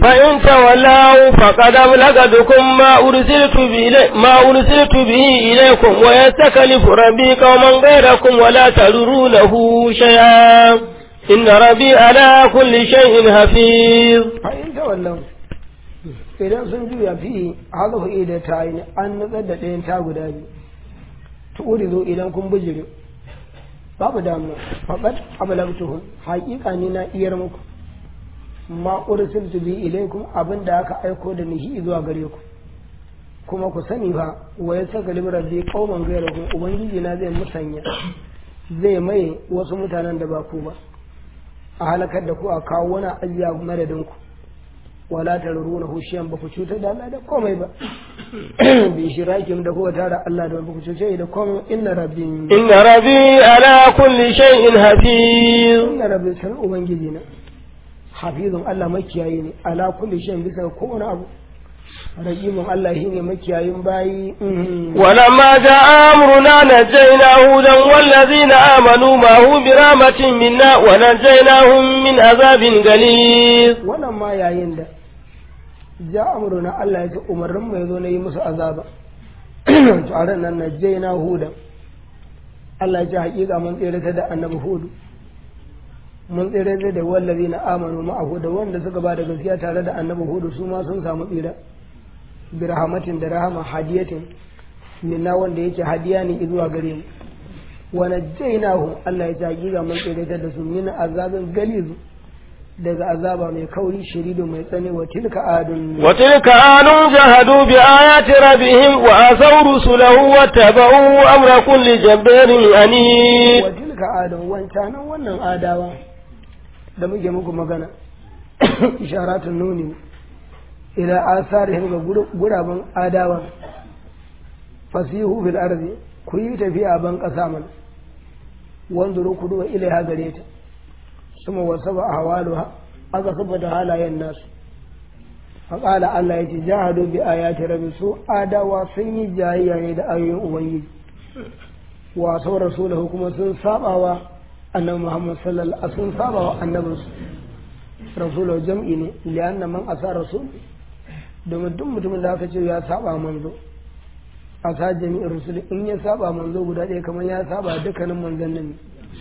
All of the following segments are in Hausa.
فإن تولوا فقد أبلغتكم ما أرسلت به ما أرسلت به إليكم ويستكلف ربي قوما غيركم ولا تضرونه شيئا إن ربي على كل شيء حفيظ fa'in ta wallan idan sun juya fi hazafu ida ta yi an nutsar da ɗayan ta guda biyu tu'uri zo idan kun bijire babu damuwa faƙat abalagtuhum haƙiƙa ni na iyar muku ma ursiltu bi ilaikum abin da aka aiko da nihi zuwa gare ku kuma ku sani fa wa ya saka rabbi qauman ghayrakum ubangiji na zai musanya zai mai wasu mutanen da ba ku ba a halakar da ku a kawo wani ajiya madadin ku wala taruruna hushiyan ba ku cutar da Allah da komai ba bi shirakin da kuka tara Allah da ba ku cuce da komai inna rabbi إن ربي على كل شيء حفيظ inna rabbi san ubangiji na hafizun Allah makiyayi ne ala kulli shay bisa ga kowane abu raqimun Allah shine makiyayin bayi mhm. ولما جاء أمرنا نجينا هودا والذين آمنوا معه برحمة منا ونجيناهم من عذاب غليظ wannan ma yayin da ja amruna Allah ya ce umarnin mu yazo na yi musu azaba to a ran nan najjayna huda Allah ya ce hakika mun tsere ta da annabi hudu mun tsere ta da wallazi na amanu ma'ahu da wanda suka ba da gaskiya tare da annabi hudu su ma sun samu tsira bi rahmatin da rahama hadiyatin minna wanda yake hadiya ne zuwa gare mu wa najjaynahu Allah ya ce hakika mun tsere ta da su min azabin galizu daga azaba mai kauri shiridu mai tsane wa tilka adun وتلك آن جهدوا بآيات ربهم وآثوا رسله واتبعوا أمر كل جبار أنيب wa tilka adun wancanan wannan adawa da muke muku magana isharatun nuni ila asarihim ga guraben adawa fasihu fil ardi ku yi tafiya ban kasa mana wanzuru ku duba ilaiha gare ta suma wasaba ahwaluha aka saboda halayen nasu faƙala Allah ya ce jahadu bi ayati rabbi su adawa sun yi jayayya ne da ayoyin ubangiji wa sau rasulahu kuma sun sabawa annabi Muhammad sallallahu alaihi sun sabawa annabinsu rasulahu jam'i ne lianna man asa rasul domin duk mutumin da aka ce ya saba manzo asa jami'in rusul in ya saba manzo guda ɗaya kamar ya saba dukkanin manzannin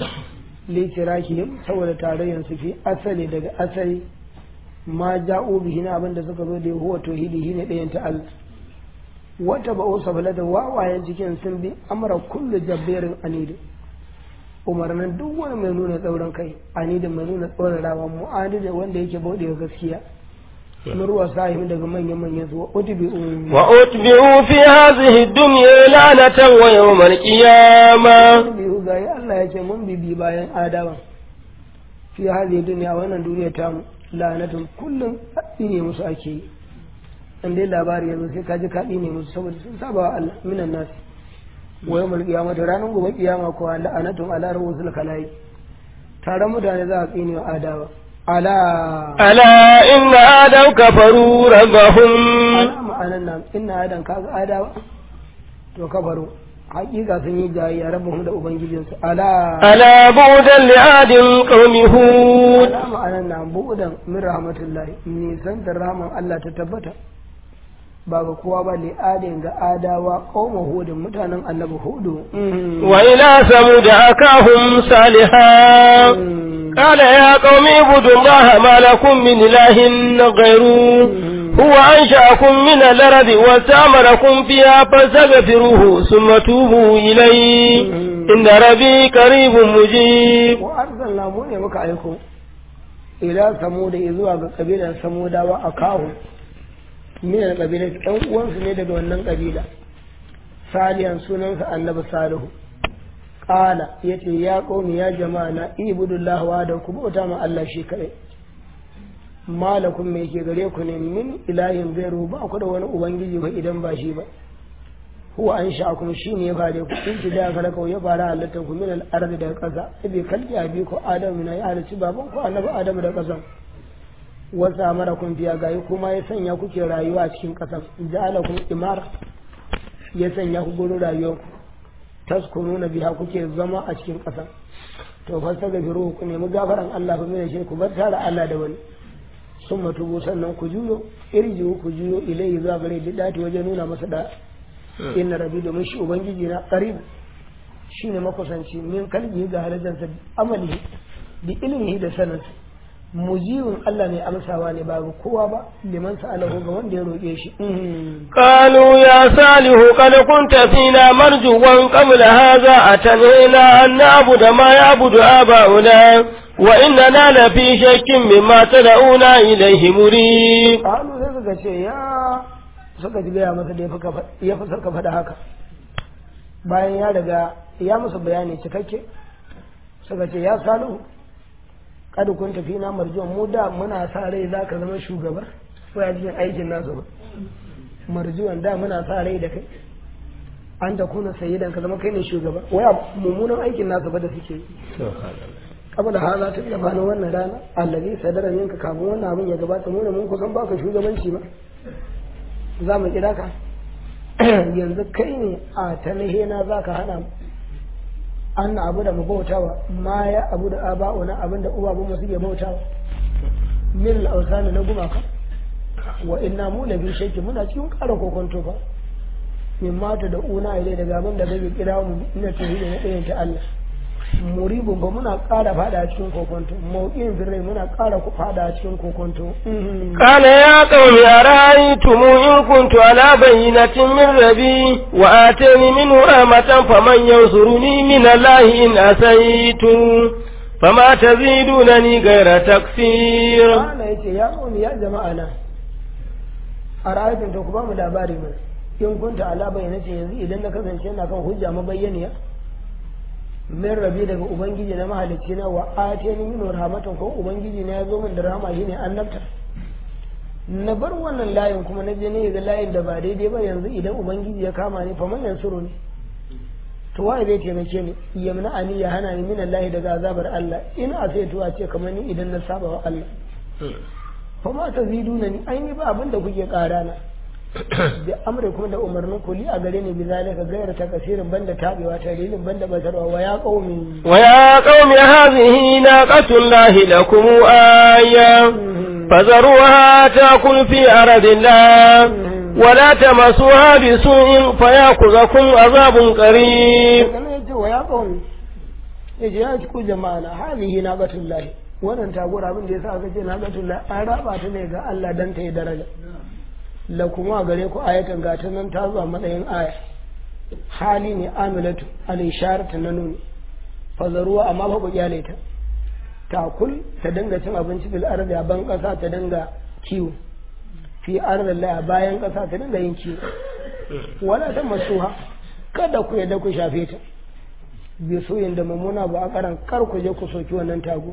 likirakihim saboda tarayyar su fi asali daga asali ma ja'u bihi na abin da suka zo da huwa tauhidi ne ɗayan ta Allah wata ba'u sabala da wawayen cikin sun bi amara kullu jabberin anidi umarnin duk wani mai nuna tsauran kai anidin mai nuna tsoron rawa mu'adi da wanda yake bauɗe gaskiya murwa sahim daga manyan manyan su wa utbi'u وأتبعوا في هذه الدنيا لعنة ويوم القيامة biyu ga ya Allah ya ce mun bibi bayan adawa fi hadhihi dunya wannan duniya ta mu la'anatun kullum ne musu ake yi in dai labari yanzu sai ka ji kaɗi ne musu saboda sun saba wa Allah minan nasi wa yawmal qiyamati ranar gobe kiyama ko la'anatun ala rusul kalai taron mutane za a tsine wa adawa ala ألا إن آدم كفروا ربهم ala ma'anan nan inna adan kaga adawa to kafaru hakika sun yi jayayya rabbuhum da ubangijinsu ala ألا بعدا لعاد قوم هود ala ma'anan nan bu'udan min rahmatullahi nisan da rahman Allah ta tabbata ba ga kowa ba li'adin ga adawa qauma hudun mutanen annabi hudu وإلى ثمود أخاهم صالحا قال يا قوم اعبدوا الله ما لكم من إله غيره هو أنشأكم من الأرض واستعمركم فيها فاستغفروه ثم توبوا إليه إن ربي قريب مجيب wa arsalna mu ne muka aiko ila samuda zuwa ga kabilar samudawa a kawo min kabila ɗan uwansu ne daga wannan kabila salihan sunansa annabi salihu qala yace ya qaumi ya jama'a na ibudullah wa da ku bauta ma Allah shi kadai malakum me ke gare ku ne min ilahin gairu ba ku da wani ubangiji ba idan ba shi ba huwa an sha'akum shi ne ya fare ku in ki da kala ya fara halittar ku min al-ardi daga ƙasa ibi kalbi abi ko adam na ya halicci baban ku annabi adam da ƙasa wasa mara kun fiya gayi kuma ya sanya kuke rayuwa a cikin ƙasa ja'alakum imara ya sanya ku gurin rayuwar ku taskununa biha kuke zama a cikin ƙasa to fastaghfiru ku nemi gafaran Allah fa mai shi ku bar tare Allah da wani sun matubu sannan ku juyo irjiu ku juyo ilai zuwa gare da dati wajen nuna masa da inna rabi domin shi ubangiji na qarib shine makusanci min kalbi ga halajansa amali bi ilmihi da sanansa mujibin Allah ne amsawa ne ba ga kowa ba liman sa'alahu ga wanda ya roƙe shi قالوا يا صالح قد كنت فينا مرجوا قبل هذا أتنهينا أن نعبد ما يعبد آباؤنا وإننا لفي شك مما تدعونا إليه مريب qalu sai suka ce ya suka ji gaya masa da ya fi sarka faɗa haka bayan ya riga ya musu bayani cikakke suka ce ya salihu kada kun tafi na marjuwan mu da muna sa rai za ka zama shugaba ko ya cikin aikin nasu ba marjuwan da muna sa rai da kai an da kuna sayyidan ka zama kai ne shugaba waya mummunan aikin nasu ba da suke yi kabla haza ta gabanin wannan rana allazi sadara minka kafin wannan abin ya gabata mu ne mun kusan baka shugabanci ba za mu kira ka yanzu kai ne a talahena za ka hana mu an na abu da mu bautawa ma ya abu da aba'una abin da uwa mu suke bautawa min al'ausani na gumaka wa inna mu lafi shakki muna cikin ƙara kokonto fa min mata da una ile daga abin da zai kira mu ina tauhidi na ɗayan ta Allah muribun ba muna ƙara fada a cikin kokonto mauƙin birrai muna ƙara fada a cikin kokonto قال يا قوم أرأيتم إن كنت على بينة من ربي وآتاني منه رحمة فمن ينصرني من الله إن أسيت فما تزيدونني غير تكسير Allah ya ce ya ƙauni ya jama'a na a ra'ayatun ta ku ba mu labari mana in kunta ala bayyana ce yanzu idan na kasance na kan hujja mabayyaniya min rabi daga ubangiji na mahalicci na wa atani min rahmatan ko ubangiji na ya zo min da rahama shine annabta na bar wannan layin kuma na je ne ga layin da ba daidai ba yanzu idan ubangiji ya kama ni fa man yansuru ne to waye zai taimake ni yamna ani ya hana ni min Allah daga azabar Allah in a sai tuwa ce kamar ni idan na saba wa Allah fa ma ta ziduna ni ai ni ba abin da kuke kara na da amre kuma da umarnin kuli a gare ni bizalika gairar ta kasirin banda tabewa ta rilin banda batarwa wa ya qaumi ويا قوم هذه ناقة الله لكم آية فذروها تأكل في أرض الله ولا تمسوها بسوء فيأخذكم عذاب قريب kana yace wa ya qaumi yace ya ku jama'a na halihi naqatullahi wannan tagora abin da yasa aka ce naqatullahi an raba ta ne ga Allah dan ta yi daraja la kuma gare ku ayatan ga ta nan ta zuwa matsayin aya hali ne amilatu al isharatu na nuni fazaruwa amma fa ku kyale ta takul ta dinga cin abinci bil ardi a ban kasa ta dinga kiwo fi ardi la bayan kasa ta dinga yin kiwo wala ta masuha kada ku yadda ku shafe ta bi soyin da mamuna ba a karan kar ku je ku soki wannan tago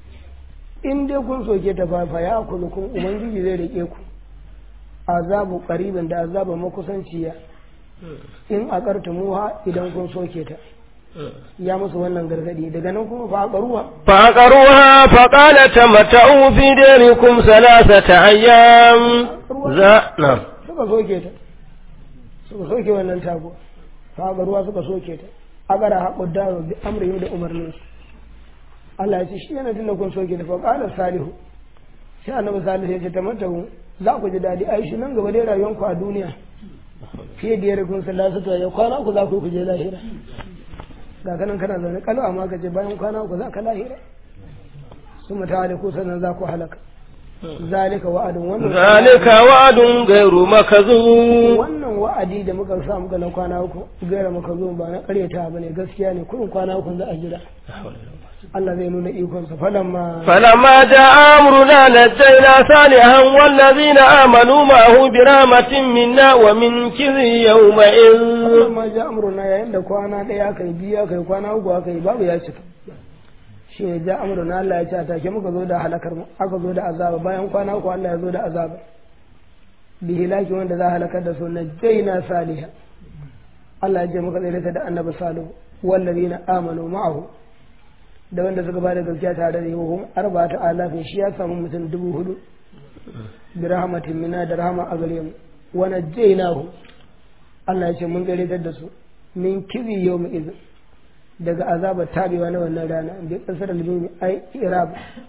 in dai kun soke ta fafa ya kulu kun ubangiji zai rike ku azabu qaribin da azaba makusanciya in aqartumuha idan kun soke ta ya musu wannan gargadi daga nan kuma fa aqaruha فعقروها فقال تمتعوا في ديركم ثلاثة أيام ذا نعم suka soke ta suka soke wannan tago fa aqaruha suka soke ta agara haƙo daro bi amrihim da umarnin su Allah ya ce shi yana tunda kun soke ta fa qala salihu sai annabi salihu ya ce tamattahu za ku ji dadi ai shi nan gaba dai rayuwar ku a duniya fiye da yare kun sallasa ta ya kwana ku za ku ku je lahira ga kanan kana zaune kalau amma ka ce bayan kwana ku za ka lahira su mata da ku sannan za ku halaka zalika wa'adun wannan ذلك وعد غير مكذوب wannan wa'adi da muka sa muka na kwana uku gaira muka zo ba na karyata ba ne gaskiya ne kurin kwana uku za a jira Allah zai nuna ikonsa falamma فلما جاء أمرنا نجينا صالحا والذين آمنوا معه برحمة منا ومن خزي يومئذ falamma ja amruna yayin da kwana ɗaya aka yi biyu aka yi kwana uku aka yi babu ya cika shi ne ja amruna Allah ya ce a take muka zo da halakar mu aka zo da azaba bayan kwana uku Allah ya zo da azaba bi hilaki wanda za a halakar da su najjayna saliha Allah ya ce muka tsere da annabi salihu wallazina amanu ma'ahu da wanda suka bada gaskiya tare da yahuhum arba'atu alafin shi ya samu mutum dubu hudu bi rahmatin minna da rahama a gare mu wa najjaynahu Allah ya ce mun tsere da su min kizi yawmi idh daga azabar tabewa na wannan rana bi kasar al-mimi ai irab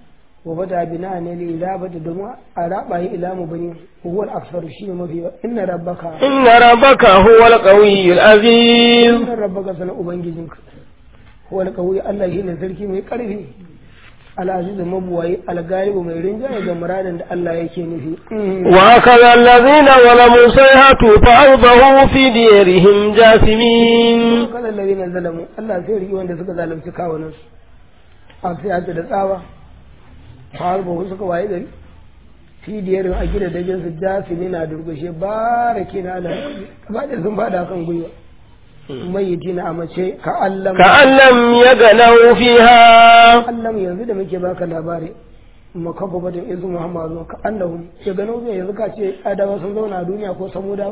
wa bada bina ne li ila bada domin a raba yi ila mu bani huwa al-aksar shi ne mafi inna rabbaka inna rabbaka huwa al-qawiyyu al-aziz inna rabbaka sana ubangijinka huwa al-qawi Allah shine sarki mai karfi al-aziz mabuwayi al-galibu mai rinjaye ga muradin da Allah yake nufi wa kaza allazina zalamu sayhatu fa awdahu fi diyarihim jasimin kaza allazina zalamu Allah sai riki wanda suka zalunci kawunan su a sai da tsawa har ba suka waye gari fi diyarin a gida da jinsu jasimi na durgushe barake na Allah ba da sun fada kan gwiwa mayyiti na amace ka allam ka allam ya ganau fiha allam yanzu da muke baka labari makafa batun izu muhammadu ka annahum ya ganau zai yanzu ka ce adawa sun zauna a duniya ko samuda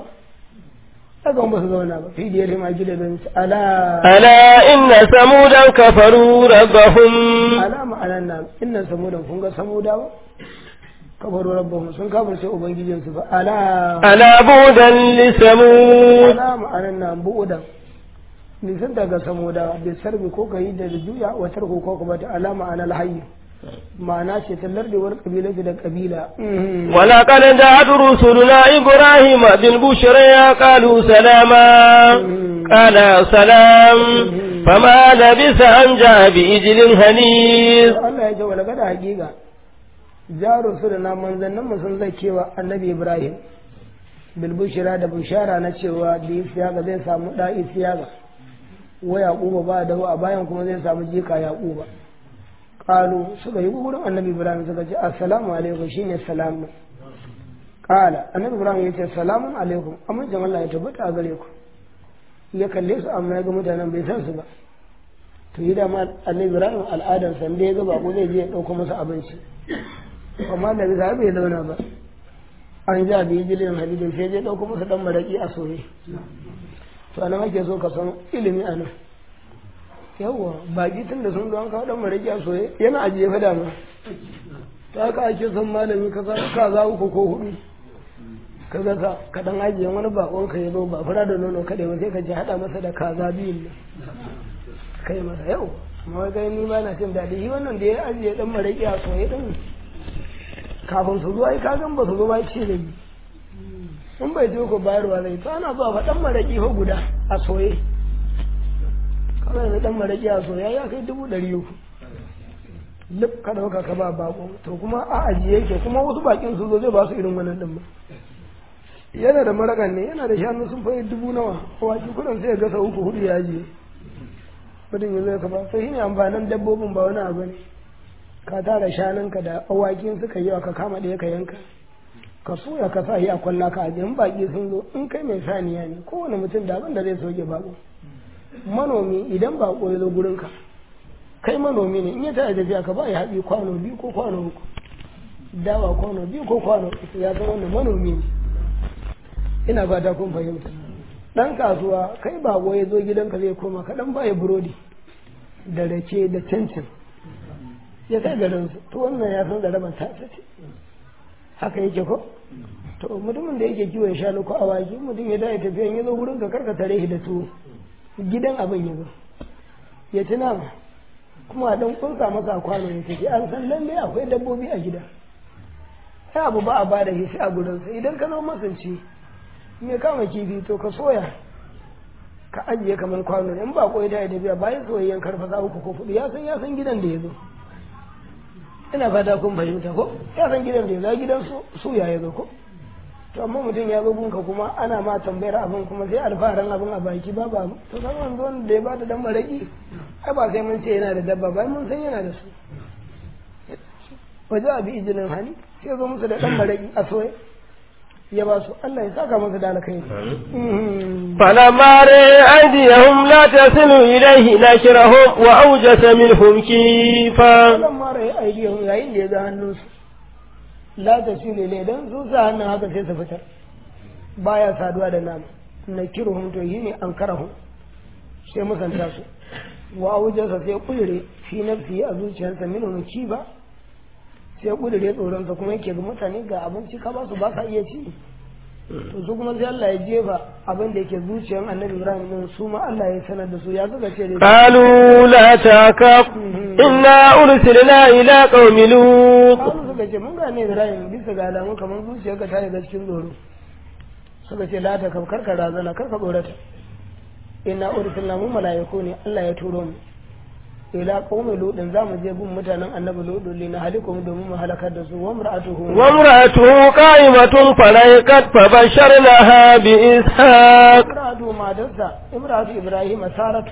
daga ba su zauna ba fi diyar ma gida don ala ala inna samudan kafaru rabbahum ala ma'anan nan inna samudan kun ga samuda ba kafaru rabbahum sun kafirce ubangijinsu ba ala ala budan li samud ala ma'anan nan bu'udan nisan daga samuda bai sarbi ko ka yi da juya wa tarko ko kuma ta alama anal hayy ma'ana ce ta lardewar kabila da kabila wala qad ja'at rusuluna ibrahim bil bushra qalu salama qala salam fama labisa an ja'a bi ijlin hanis Allah ya ce wala kada hakika ja rusuluna manzannin mu sun zakewa annabi ibrahim bil bushra da bushara na cewa da isiyaga zai samu da isiyaga wa yaquba ba da a bayan kuma zai samu jika yaquba qalu suka yi gurin annabi ibrahim suka ce assalamu alaikum shine salam qala annabi ibrahim ya ce salamun alaikum amincin Allah ya tabbata a gare ku ya kalle su amma ya ga mutanen bai san su ba to yi da ma annabi ibrahim al'adar san da ya ga bako zai je ya dauko masa abinci amma da bisa bai zauna ba an ja bi jilin halidin sai je dauko masa dan maraki a soye to anan ake so ka san ilimi a nan yawwa baki tun da sun zo an kawo dan maraki a soye yana ajiye fa dama ta haka ake son malami ka sa ka za uku ko hudu ka ga sa ka dan ajiye wani bakon ka yazo ba fara da nono kadai ba sai ka ji hada masa da kaza biyun nan kai masa yau amma ga ni ba na cin daɗi shi wannan da ya ajiye dan maraki a soye din kafin su zo ai ka gan ba su zo ba ce da ni in bai je ko bayarwa zai to ana zuwa faɗan maraƙi fa guda a soye kawai da ɗan maraƙi a soya ya kai dubu ɗari uku lif ka ɗauka ka ba bako to kuma a ajiye yake kuma wasu bakin su zo zai ba su irin wannan ɗin ba yana da maraƙan ne yana da shanu sun fayi dubu nawa waki kudin sai ya gasa uku hudu ya ajiye mutum ya zai ka ba sai shine amfanin dabbobin ba wani abu ne ka tara shanunka da awakin suka yi ka kama ɗaya ka yanka ka soya ka sa shi a kwalla ka ajiye in baki sun zo in kai mai saniya ne kowane mutum da abin da zai soke bako manomi idan bako ya zo gurin ka kai manomi ne in ya tare tafiya ka ba ya haɗi kwano biyu ko kwano uku dawa kwano biyu ko kwano uku ya san wannan manomi ne ina fata kun fahimta dan kasuwa kai bako ya zo gidanka zai koma ka dan baya burodi da rake da cincin ya kai garinsu to wannan ya san da rabar ta ce haka yake ko to mutumin da yake kiwon shanu ko awaki mutum ya dai tafiyan ya zo wurin ka karka tare shi da tuwo gidan abin ya zo ya ci nama kuma a dan kunsa masa kwano ya tafi an san lalle akwai dabbobi a gida sai abu ba a bada shi a gurinsa idan ka zo masanci me kama kifi to ka soya ka ajiye kamar kwano in ba koyi da ya tafiya bayan soyayyen karfasa uku ko fudu ya san ya san gidan da ya zo ina fata kun fahimta ko ya san gidan da ya gidan su ya zo ko to amma mutum ya zo gunka kuma ana ma tambayar abin kuma sai alfaharan abin a baki ba ba to san wanda wanda da ya bada dan maraki ai ba sai mun ce yana da dabba ba mun san yana da su waje abi ijinin hani sai zo musu da dan maraki a soye ya ba su Allah ya saka masa da alkai فلما رأى أيديهم لا تصل إليه نكرهم وأوجس منهم كيفا فلما رأى أيديهم yayin da ya ga hannunsu la tasili ne dan su sa hannun haka sai su fitar baya saduwa da nama nakiruhum to yi ne an karahum sai musanta su wa aujasa sai kudure fi nafsi a zuciyarsa minhum kiba sai kudure tsoronsa kuma yake ga mutane ga abinci ka ba su ba sa iya ci to su kuma sai Allah ya jefa abin da yake zuciyar annabi Ibrahim din su ma Allah ya sanar da su ya suka ce dai قالوا لا تخف إنا أرسلنا إلى قوم لوط Kalu suka ce mun gane Ibrahim bisa ga alamu kamar zuciyarka ta shiga cikin tsoro suka ce la ta kaf karka razana karka tsorata inna ursilna mu malaiku ne Allah ya turo mu ila qaumi ludin za mu je gun mutanen annabi ludu li na halikum domin mu halakar da su wa mar'atuhu وامرأته قائمة فلهقت فبشرناها بإسحاق imratu matarsa imratu ibrahim saratu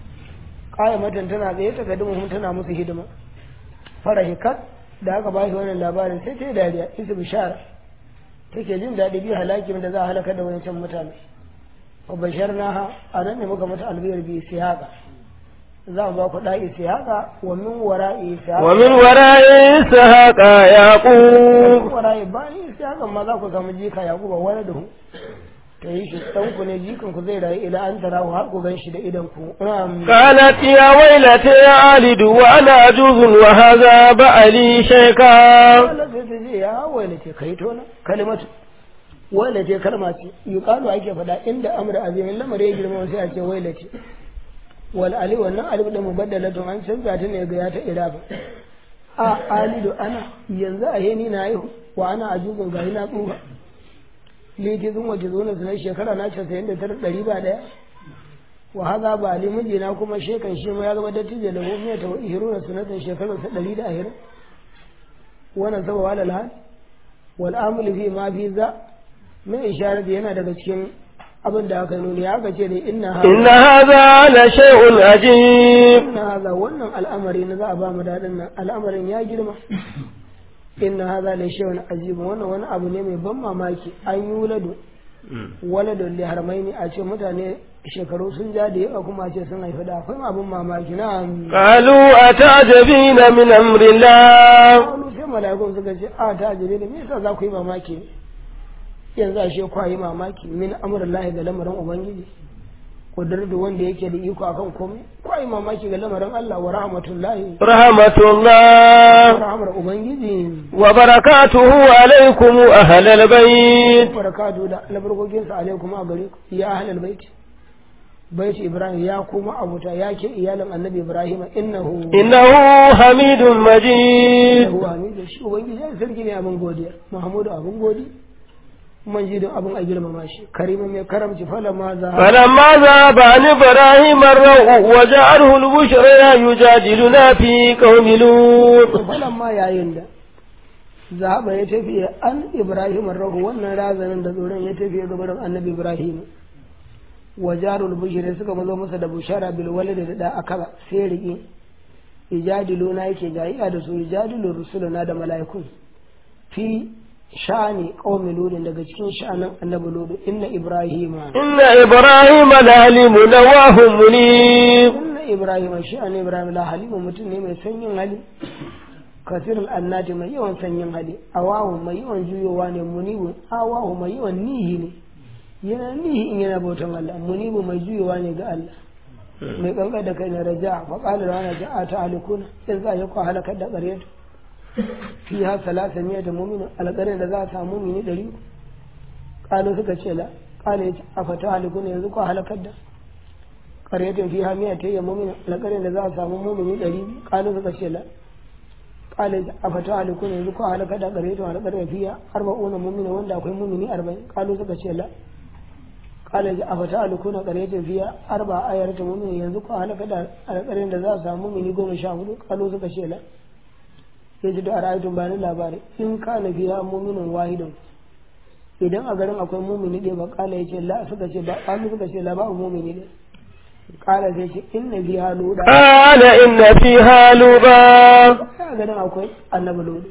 qaimatan tana tsaye ta gadi mu tana musu hidima farahikat da aka bashi wannan labarin sai ta yi dariya isu bishara take jin daɗi bi halakin da za a halaka da wancan mutane wa basharnaha a nan ne muka mata albiyar bi siyaqa za mu ba ku da'i siyaqa wa min wara'i siyaqa ومن وراء إسحاق يعقوب wara'i bayan siyaqa ma za ku samu jika yaquba wani da hu ta yi shi ɗan ku ne jikan ku zai rayu ila an tarahu har ku gan shi da idan ku Na'am. قالت يا ويلتي ألد وأنا عجوز وهذا بألي شيخا Allah sai ta ce ya waila ce kai tona kalimatu waila ce kalma ce yuqalu ake faɗa inda amra azimin lamari ya girma sai a ce waila ce wal ali wannan alif da mubaddalatun an canza ta ne ga ya ta irafa a alidu ana yanzu a yeni na yi wa ana ajuzun gari na tsufa liti zun waje zo na sunan shekara na casa'in da tara ɗari ba ɗaya wa haza ba ali mijina kuma shekan shi ma ya zama dattijo da gomiya ta wa ihiru na sunatan shekararsa ɗari da ahirin wannan saba walal hal wal amul fi ma fi za mai isharar yana daga cikin abin da aka nuni aka ce ne inna إن هذا لشيء عجيب inna haza wannan al'amari na za a ba mu daɗin nan al'amarin ya girma inna haza la shay'un ajib wannan wani abu ne mai ban mamaki an yi wuladu waladun li harmaini a ce mutane shekaru sun ja da yawa kuma a ce sun haifi da akwai abin mamaki na قالوا أتعجبين من أمر الله wani sai mala'ikun suka ce a ta jire da me yasa za ku yi mamaki ne yanzu a she kwa yi mamaki min amurin lahi ga lamarin ubangiji kudur da wanda yake da iko akan komai kwa yi mamaki ga lamarin Allah wa rahmatullahi رحمة الله wa rahmar ubangiji وبركاته عليكم أهل البيت barakatu da albarkokin sa alaikum a gare ku ya ahlal bait bait ibrahim ya kuma abuta ya ke iyalin annabi ibrahim innahu إنه حميد مجيد innahu amin shi ubangiji ya sarki ne abin godiya muhammadu abin godi manjidin abin a girmama shi karima mai karamci falama za فلما ذهب عن إبراهيم الروع وجعله البشرى يجادلنا في قوم لوط falan ma yayin da zahaba ya tafiye an ibrahim rahu wannan razanin da tsoron ya tafiye gabarin annabi ibrahim wa jarul bushri suka mazo masa da bushara bil walad da da akaba sai riki ijadilu na yake jayya da su ijadilu rusuluna da mala'ikun fi sha'ani qaumi ludin daga cikin sha'anin annabi ludu inna ibrahima إن إبراهيم لعلم نواه منيب inna ibrahima sha'ani ibrahim la halimu mutum ne mai sanyin hali kasirul annati mai yawan sanyin hali awahu mai yawan juyowa ne munibu awahu mai yawan nihi ne yana nihi in yana bautan Allah munibu mai juyowa ne ga Allah mai kankan da kai na raja fa qala la ana ja'a ta alikuna in za ya kwa halakar da ƙaryata fi ha salasa miya da mu'minin alƙarin da za a samu mu'mini ɗari ƙalu suka ce la ƙala yace afata alikuna yanzu kwa halakar da ƙaryatin fi ha miya ta yi mu'minin alƙarin da za a samu mu'mini ɗari ƙalu suka ce la ƙala yace afata alikuna yanzu kwa halakar da ƙaryatin alƙarin fiya arba'una mu'minin wanda akwai mu'mini arba'in ƙalu suka ce la قال أفتعلكون قرية فيها أربع آيات مؤمنين ينزق أهلك القرية da za a samu mini goma sha hudu kalu suka ce la ya ji da ra'ayatun bani labari in kana fiya muminin wahidun idan a garin akwai mumini ɗaya ba kala ya ce la suka ce ba kalu suka ce la ba mumini ɗaya kala sai ce inna fiha luda قال إن فيها لوطا a garin akwai annabi ludu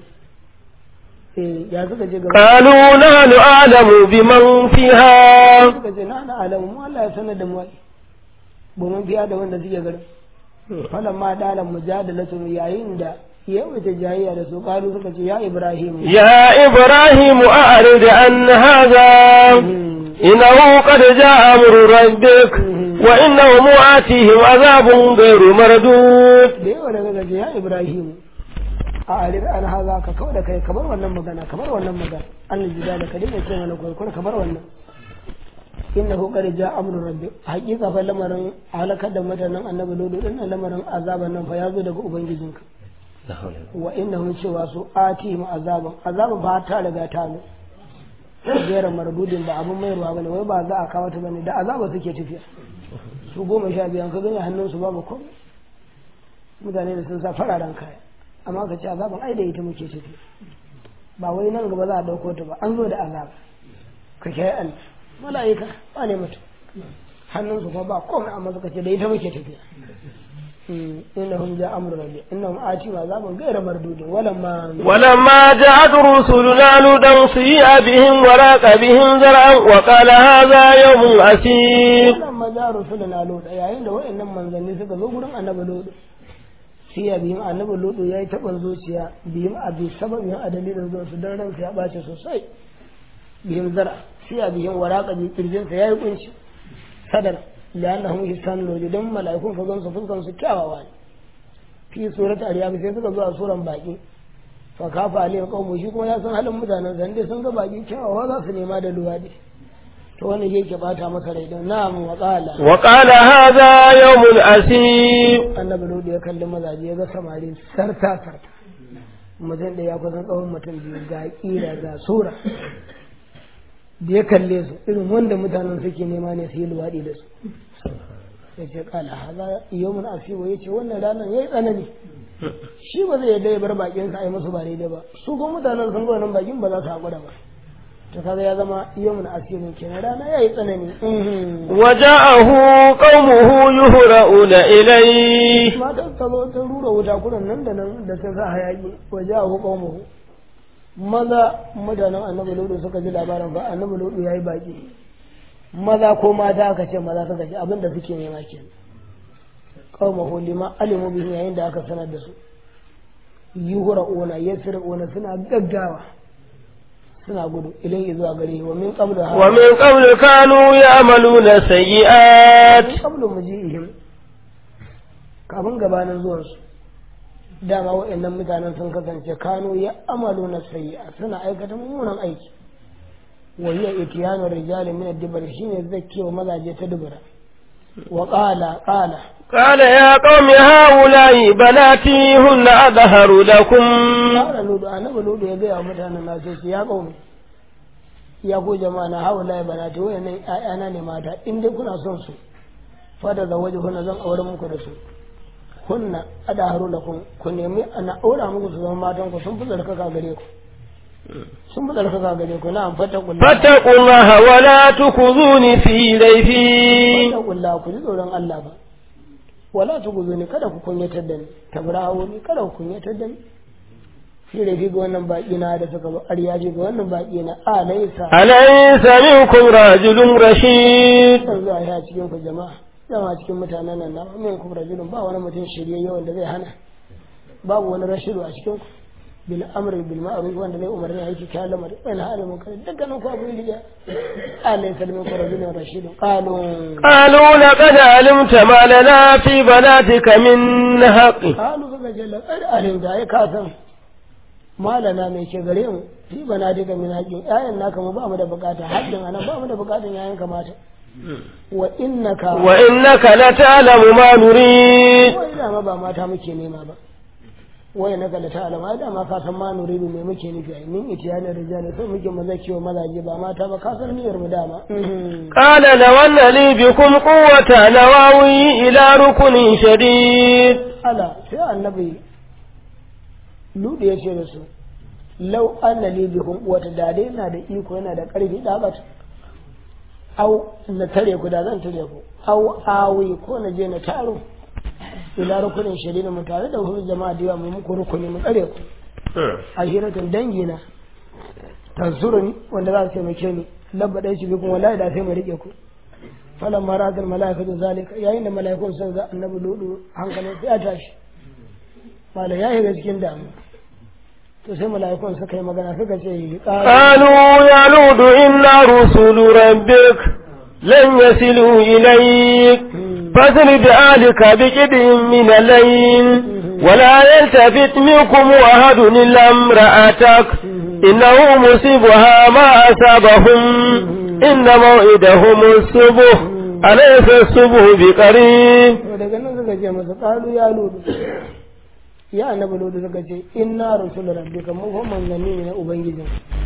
eh ya suka ce gaba قالوا نحن أعلم بمن فيها suka ce na na alamu mu Allah ya sanar da mu ai ba mun fiya da wanda suke garin falan ma dalan mujadalatu yayin da yawaita jayayya da su kalu suka ce ya ibrahim يا إبراهيم أعرض عن هذا إنه قد جاء أمر ربك وإنهم آتيهم عذاب غير مردود da yawa daga gaje ya ibrahim a arir an haza ka kawai da kai kamar wannan magana kamar wannan magana an jida da ka dinga ce mana kurkur kamar wannan inna hu qad ja amru rabbi haqiqa fa lamarin halakar da mutanen annabi lodo din lamarin azaban nan fa yazo daga ubangijinka wa innahu cewa su ati mu azaban azaban ba ta riga ta zo gera mardudin ba abun mai ruwa bane wai ba za a kawo ta bane da azaba suke tafiya su goma sha biyan ka gani hannun su babu komai mutane da sun sa fararen kaya amma ka ce azaban ai da ita muke tafiya ba wai nan gaba za a dauko ta ba an zo da azaba ka kai Allah mala'ika ba ne mutum hannun su kuma ba komai amma suka ce da ita muke tafiya إنهم جاء أمر ربي إنهم آتوا عذابا غير مردود ولما ولما جاءت رسلنا لوطا سيء بهم وراق بهم زرعا وقال هذا يوم عسير ولما جاء رسلنا لوطا يا عند وإن من ذنبي suka zo gurin annabi lodi siya bihim annabi lodi yayi taban zuciya bihim a bi sababin a dalilin zuwa su dan ransa ya bace sosai bihim zara siya bihim waraka bi kirjin sa yayi kunci sadar لأنهم يستنوا لدم ملائكون فقام سفلقا سكاوا واني في سورة الرياض سيسك زوا سورة باقي فكاف عليه قوم وشيكم يا سن هلم متانا زندي سنك باقي كاوا وذا سنما دلوادي to wani yake bata masa rai don na'am wa qala wa qala hadha yawmul asib annabi lodi ya kalli mazaje ya ga samari sarta sarta mutum da ya kusan tsawon mutum biyu ga kira ga sura da ya kalle su irin wanda mutanen suke nema ne su yi luwaɗi da su ya ce kala haza yawon asibo ya ce wannan ranar ya yi tsanani shi ba zai yadda ya bar bakin sa a yi musu ba daidai ba su kuma mutanen sun ga wannan bakin ba za su haƙura ba to kaga ya zama yawon asibo kenan rana ya yi tsanani waja'ahu qaumuhu yuhra'una ilayhi matan ta zo ta rura wuta kuran nan da nan da ta sa hayaki waja'ahu qaumuhu maza mutanen annabi lodo suka ji labarin ba annabi lodo ya yi baki maza ko mata aka ce maza suka ji abinda suke nema ke kawo lima alimu bihi yayin da aka sanar da su yi hura ona ya sira ona suna gaggawa suna gudu ilai zuwa gare wa min qablu wa min qablu kanu ya'maluna sayyi'at min qablu muji'ihim kafin gabanin zuwansu dama waɗannan mutanen sun kasance kano ya amalu na sayya suna aikata mummunan aiki wa hiya itiyanu rijali min ad-dibr shine zakkewa mazaje ta dubura wa qala qala قال يا قوم هؤلاء بناتي هن أظهر لكم qala ludu annabi ludu ya gaya wa mutanen na sai ya qaumi ya ku jama'a na haula banati wayannan ƴaƴana ne mata in dai kuna son su fada da waje hunna zan aure muku da su kunna adaharu lakum ku nemi ana aura muku su zama matan ku sun fi tsarkaka gare ku sun fi tsarkaka gare ku na'am fattakullah فاتقوا الله ولا تخذوني في ضيفي fattakullah ku ji tsoron Allah ba wala tukuzuni kada ku kunyatar da ni tabrawo ni kada ku kunyatar da ni shi da ga wannan baki na da suka bar ya ga wannan baki na alaysa أليس منكم رجل رشيد dan zuwa ya cikin ku jama'a dama cikin mutanen nan na min kuma rajulun ba wani mutum shirye wanda zai hana babu wani rashidu a cikin ku bil amri bil ma'ruf wanda zai umarni a yake kayan lamari wani halin mun kai dukkanin ku abu ne Allah ya salmin ku rajulun rashidun qalu قالوا لقد علمت ما لنا في بناتك من حق qalu suka ce laqad alim da ai ka san malana mai ke gare mu fi bana daga min haƙin ƴaƴan naka mu ba mu da bukata haddin anan ba mu da bukatan ƴaƴan kamata wa innaka وإنك لتعلم ما نريد wai dama ba mata muke nema ba wai na kala ta alama dama ka san ma nuridu me muke nufi ai min itiyana rijali sai muke maza kiwo mazaje ba mata ba ka san niyyar mu dama قال لو أن لي بكم قوة لواوي إلى ركن شديد ala sai annabi ludu ya ce da su lau anna li bikum wata da dai yana da iko yana da karfi da bat au na tare ku da zan tare ku au awi ko na je na taro ila rukunin shari'a mu tare da wasu jama'a da yawa mu muku rukuni mu tsare ku a hiratun dangi na tansuruni wanda za su taimake ni labba ɗaya shi bikin wallahi da sai mu rike ku falan marazal mala'ikatu zalika yayin da mala'ikun sun ga annabi ludu hankalin sai ya tashi malam ya shiga cikin damu to sai mala'ikun suka yi magana suka ce قالوا يا لود إنا رسل ربك لن يصلوا إليك فاسر بآلك بكد من الليل ولا يلتفت منكم أحد إلا امرأتك إنه مصيبها ما أصابهم إن موعدهم الصبح أليس الصبح بقريب to daga nan suka ce masa qalu ya ludu ya annabi ludu suka ce inna rasul rabbika mu kuma manzanni ne na ubangijin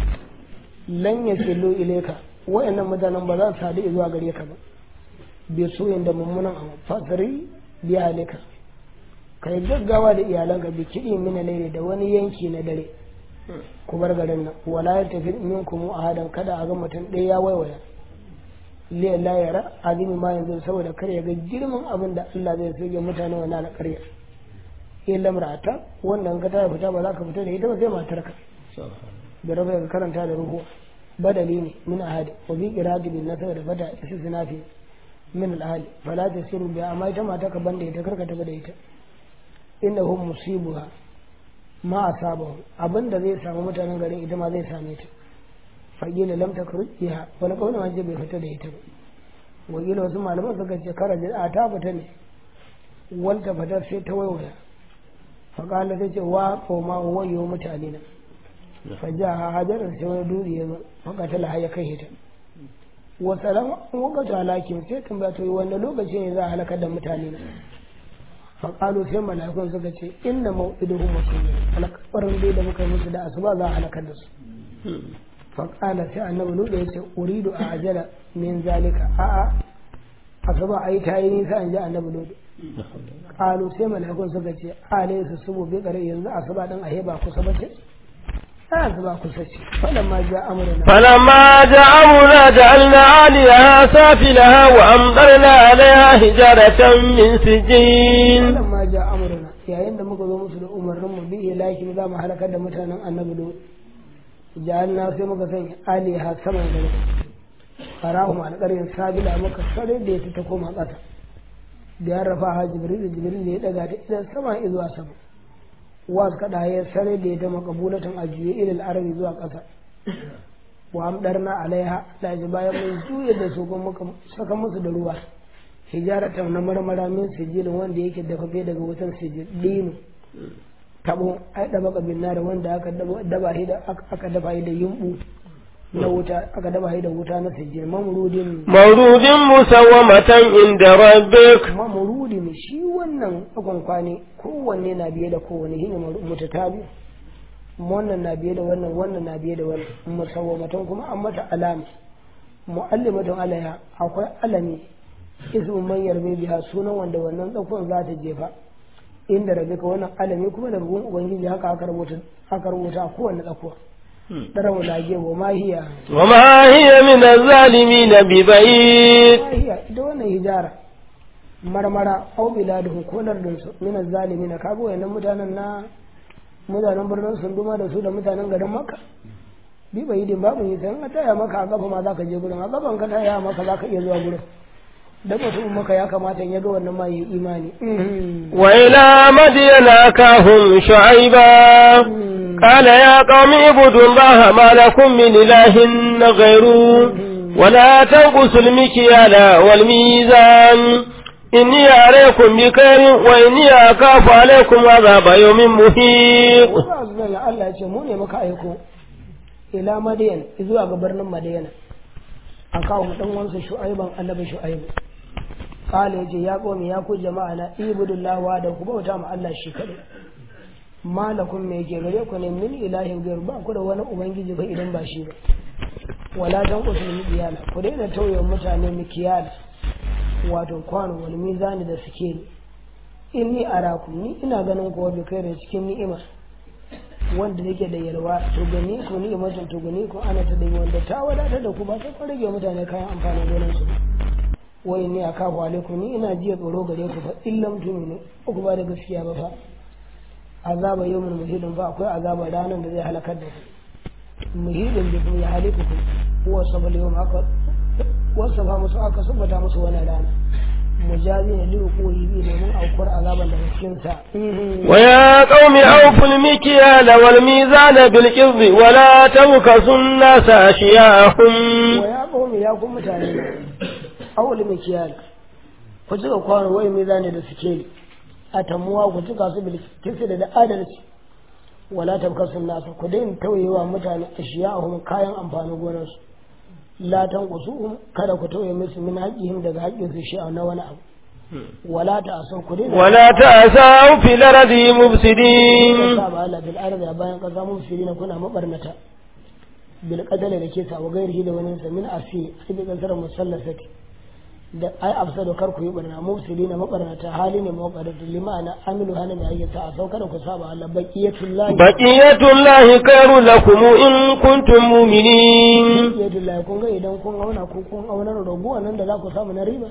lan yasilu ilayka wayannan mutanen ba za su sadu zuwa gare ka ba bi su da mummunan abu fasari bi halika kai gaggawa da iyalanka bi kiɗi mina laili da wani yanki na dare ku bar garin nan wala ya tafi minkum ahadan kada a ga mutum ɗaya ya waiwaya liya la yara azimi ma yanzu saboda kar ya ga girman abin da Allah zai soke mutane wannan alƙarya illa mar'ata wannan ka ta fita ba za ka fita da ita ba sai matarka da rafa ka karanta da ruhu badali ne min ahadi wa bi qirati bin nasab da fata istisna fi min al-ahli fala tasiru bi amma ita mata ka banda ita karka tafi da ita innahum musibuha ma asabahu abinda zai samu mutanen garin ita ma zai same ta fagila lam takruj biha wani kauna ma bai fita da ita ba wakila wasu malaman suka ce kara a ta fita ne wanta fita sai ta waiwaya faƙala ta ce wa koma wayo mutane na faja ha hajarar sai wani duri ya zo faƙata la ya kai ta wasu ran wakatu halakin sai tambaya to wanda lokaci ne za a halakar da mutane na faƙalu sai malakun suka ce inna mau'iduhum masulun alƙawarin dai da muka yi musu da asuba za a halakar da su faƙala sai annabi nuɗa ya ce uridu a ajala min zalika a'a asuba ai ta yi nisa in ji annabi nuɗa ƙalu sai malakun suka ce alai su subu bi ƙare yanzu asuba ɗin a ba kusa ba ce a asuba kusa ce falamma ja amurna فلما جاء أمرنا جعلنا عاليها سافلها وأمطرنا عليها حجارة من سجين falamma ja amurna yayin da muka zo musu da umarnin mu bi ilaki za mu halakar da mutanen annabi nuɗa ja'alna sai muka sanya aliha saman gari farahum alƙarin sabila muka sare da ita ta koma ƙasa da ya rafa ha jibril da jibril da ya daga ta idan sama zuwa sama wa kada ya sare da ita makabulatan ajiye ilal arabi zuwa ƙasa wa amdarna alaiha da ji bayan mun juye da su kuma muka saka musu da ruwa hijaratan na marmara min sijilin wanda yake dafafe daga wutan sijil dinu tabo ai daba kabin da wanda aka daba shi da aka dafa shi da yumbu na wuta aka daba shi da wuta na sijil mamrudin مولود مسومة عند ربك mamrudin shi wannan akon kwane kowanne na biye da kowanne shine mutatabi wannan na biye da wannan wannan na biye da wannan musawwamatan kuma an mata alama mu'allimatun alaiha akwai alami ismu man yarbe biha sunan wanda wannan tsakon za ta jefa inda rabe ka wannan alami kuma da bugun ubangiji haka aka rubuta aka rubuta a kowanne tsakuwa darawa lage wa mahiya وما هي من الظالمين ببعيد mahiya ita wannan hijara marmara au biladuhu ko lardin su min zalimin kaga wayannan mutanen na mutanen birnin sunduma da su da mutanen garin makka bi bai din babu yi sai ka taya maka a kafa ma zaka je gurin a kafan ka taya maka zaka iya zuwa gurin da mutum maka ya kamata ya ga wannan ma yi imani وإلى مدين أكاهم شعيبا قال يا قوم اعبدوا الله ما لكم من إله غيره ولا تنقصوا المكيال والميزان إني عليكم بخير وإني أخاف عليكم عذاب يوم محيط ba su zai Allah ya ce mu ne muka aiko ila madiyan zuwa ga birnin madiyana a kawo dan wansa shu'aiban annabi shu'aibu kala yace ya qomi ya ku jama'a na ibudullah wa da ku bauta ma Allah shi kadai malakum me yake gare ku ne min ilahin gairu ba ku da wani ubangiji ba idan ba shi ba wala dan usul miyala ku daina tauye mutane mikiyala wato kwano wani mizani da suke ni inni arakum ni ina ganin ku bi kai da cikin ni'ima wanda yake da yalwa to gani ku ni'imatin to gani ku ana ta da wanda ta wadatar da ku ba ta rage mutane kayan amfanin gonan su wai ni akafu alaikum ni ina jiya tsoro gare ku fa illam tuminu ku ba da gaskiya ba fa azaba yawmin muhidin fa akwai azaba ranar da zai halakar da ku muhidin da kuma ya haliku ku wa sabal yawm aka wasu ba musu aka subata musu wani rana mujazi ne liru koyi bi domin aukuwar azaban daga cikin sa ويا قوم أوفوا المكيال والميزان بالقسط ولا تبخسوا الناس أشياءهم wa ya qawmi ya ku mutane awli mikiyal ku cika kwano wai mizani da suke a tamuwa ku cika su bil kisri da adalci wala tabkasu nasa ku daina tauyewa mutane ashiya'ahum kayan amfanin gonarsu la tanqusuhum kada ku tauye musu min haqqihim daga haƙƙin su shi na wani abu wala ta'asu ku daina ولا تأسوا في الأرض مفسدين saba Allah bil ardi bayan kaza mufsidina kuna mabarnata bil qadal da ke sa wa gairihi da wani sa min asi ai bi kasar musallasati da ai afsado kar ku yi barna mufsidina mabarnata hali ne mabarnata limana amilu hana mai ayyata a saukar ku saba Allah baqiyatullahi بقية الله خير لكم إن كنتم مؤمنين baqiyatullahi kun ga idan kun auna ko kun auna raguwa nan da za ku samu na riba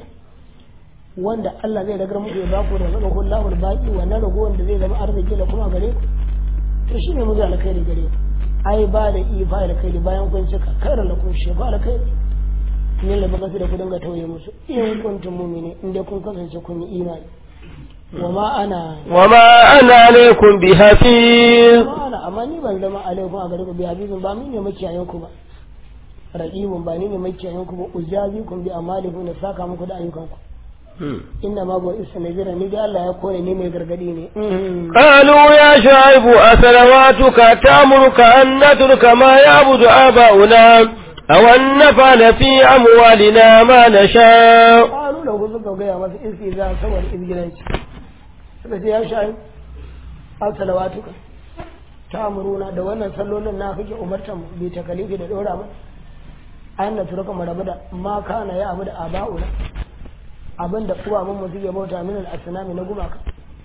wanda Allah zai ragar muku ya baku da zama kullahu baqi wannan raguwan da zai zama arziki da kuma gare ku to shine mu ga alkhairi gare ku ai ba da ifa alkhairi bayan kun cika kar la kun shefa alkhairi ne la baka da ku dinga tauye musu in kuntum mu'mini in dai kun kasance kun yi imani wa ma ana وما أنا عليكم بحفيظ ma ana amma ni ban zama alaikum a gare ku bi habibin ba ni ne makiyayen ku ba raqibun ba ni ne makiyayen ku ba ujazikum bi amalikum na saka muku da ayyukan ku inna ma bo isa nazira ni da Allah ya kore ni mai gargadi ne قالوا يا شعيب أسلواتك تأمرك أن نترك ما يعبد آباؤنا أو أن نفعل في أموالنا ما نشاء qalu lahu suka gaya masa iski za saboda izgilanci suka ce ya shayi as-salawatuka ta'muruna da wannan sallolin na kake umartan mu bi takalifi da dora mu an na turaka mu rabu da ma kana ya abu da aba'una abinda uwaman mu suke bauta min al-asnami na gumaka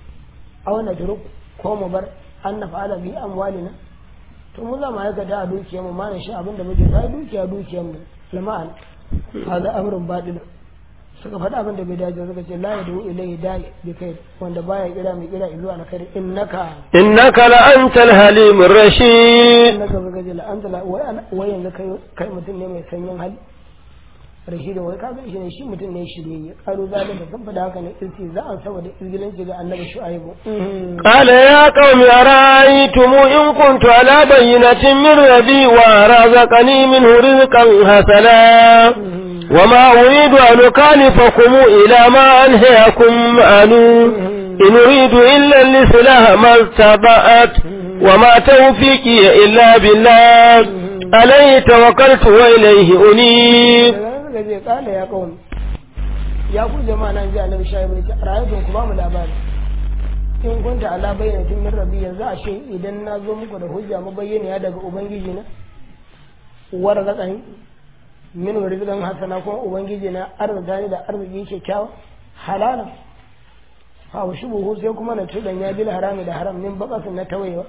a wannan turuk ko mu bar an na fa'ala bi amwalina to mu za mu aikata a dukiyar mu ma na shi abinda muke sai dukiya dukiyar mu lama'an hada amrun badil suka faɗa abin da bai dace suka ce la yadu ilayhi da'i bi kai wanda baya kira mai kira zuwa na kai innaka إنك لأنت الحليم الرشيد innaka suka ce la anta la wai ana- wai yanzu kai kai mutum ne mai sanyin hali rashidin wai kaga shi ne shi mutum ne shirye karu zalika sun faɗa haka ne irsi za a saboda izgilanci ga annabi shu'aibu قال يا قوم أرأيتم إن كنت على بينة من ربي ورزقني منه رزقا حسنا وما أريد أن أكلفكم إلى ما أنهيكم عنه إن أريد إلا الإصلاح ما استطعت وما توفيقي إلا بالله عليه توكلت وإليه أنيب daga nan suka ce kala ya kawai ya ku jama'a nan ji annabi shu'aibu ya ce ra'ayatun ku ba mu labari in kunta ala bayyanatin min rabbi yanzu a shi idan na zo muku da hujja mabayyaniya daga ubangiji na war zakani min rizqan hasana kuma ubangiji na arzika ni da arziki kyakkyawa halala fa wa shubuhu sai kuma na tudan ya bil harami da haram min bakasin na tawayewa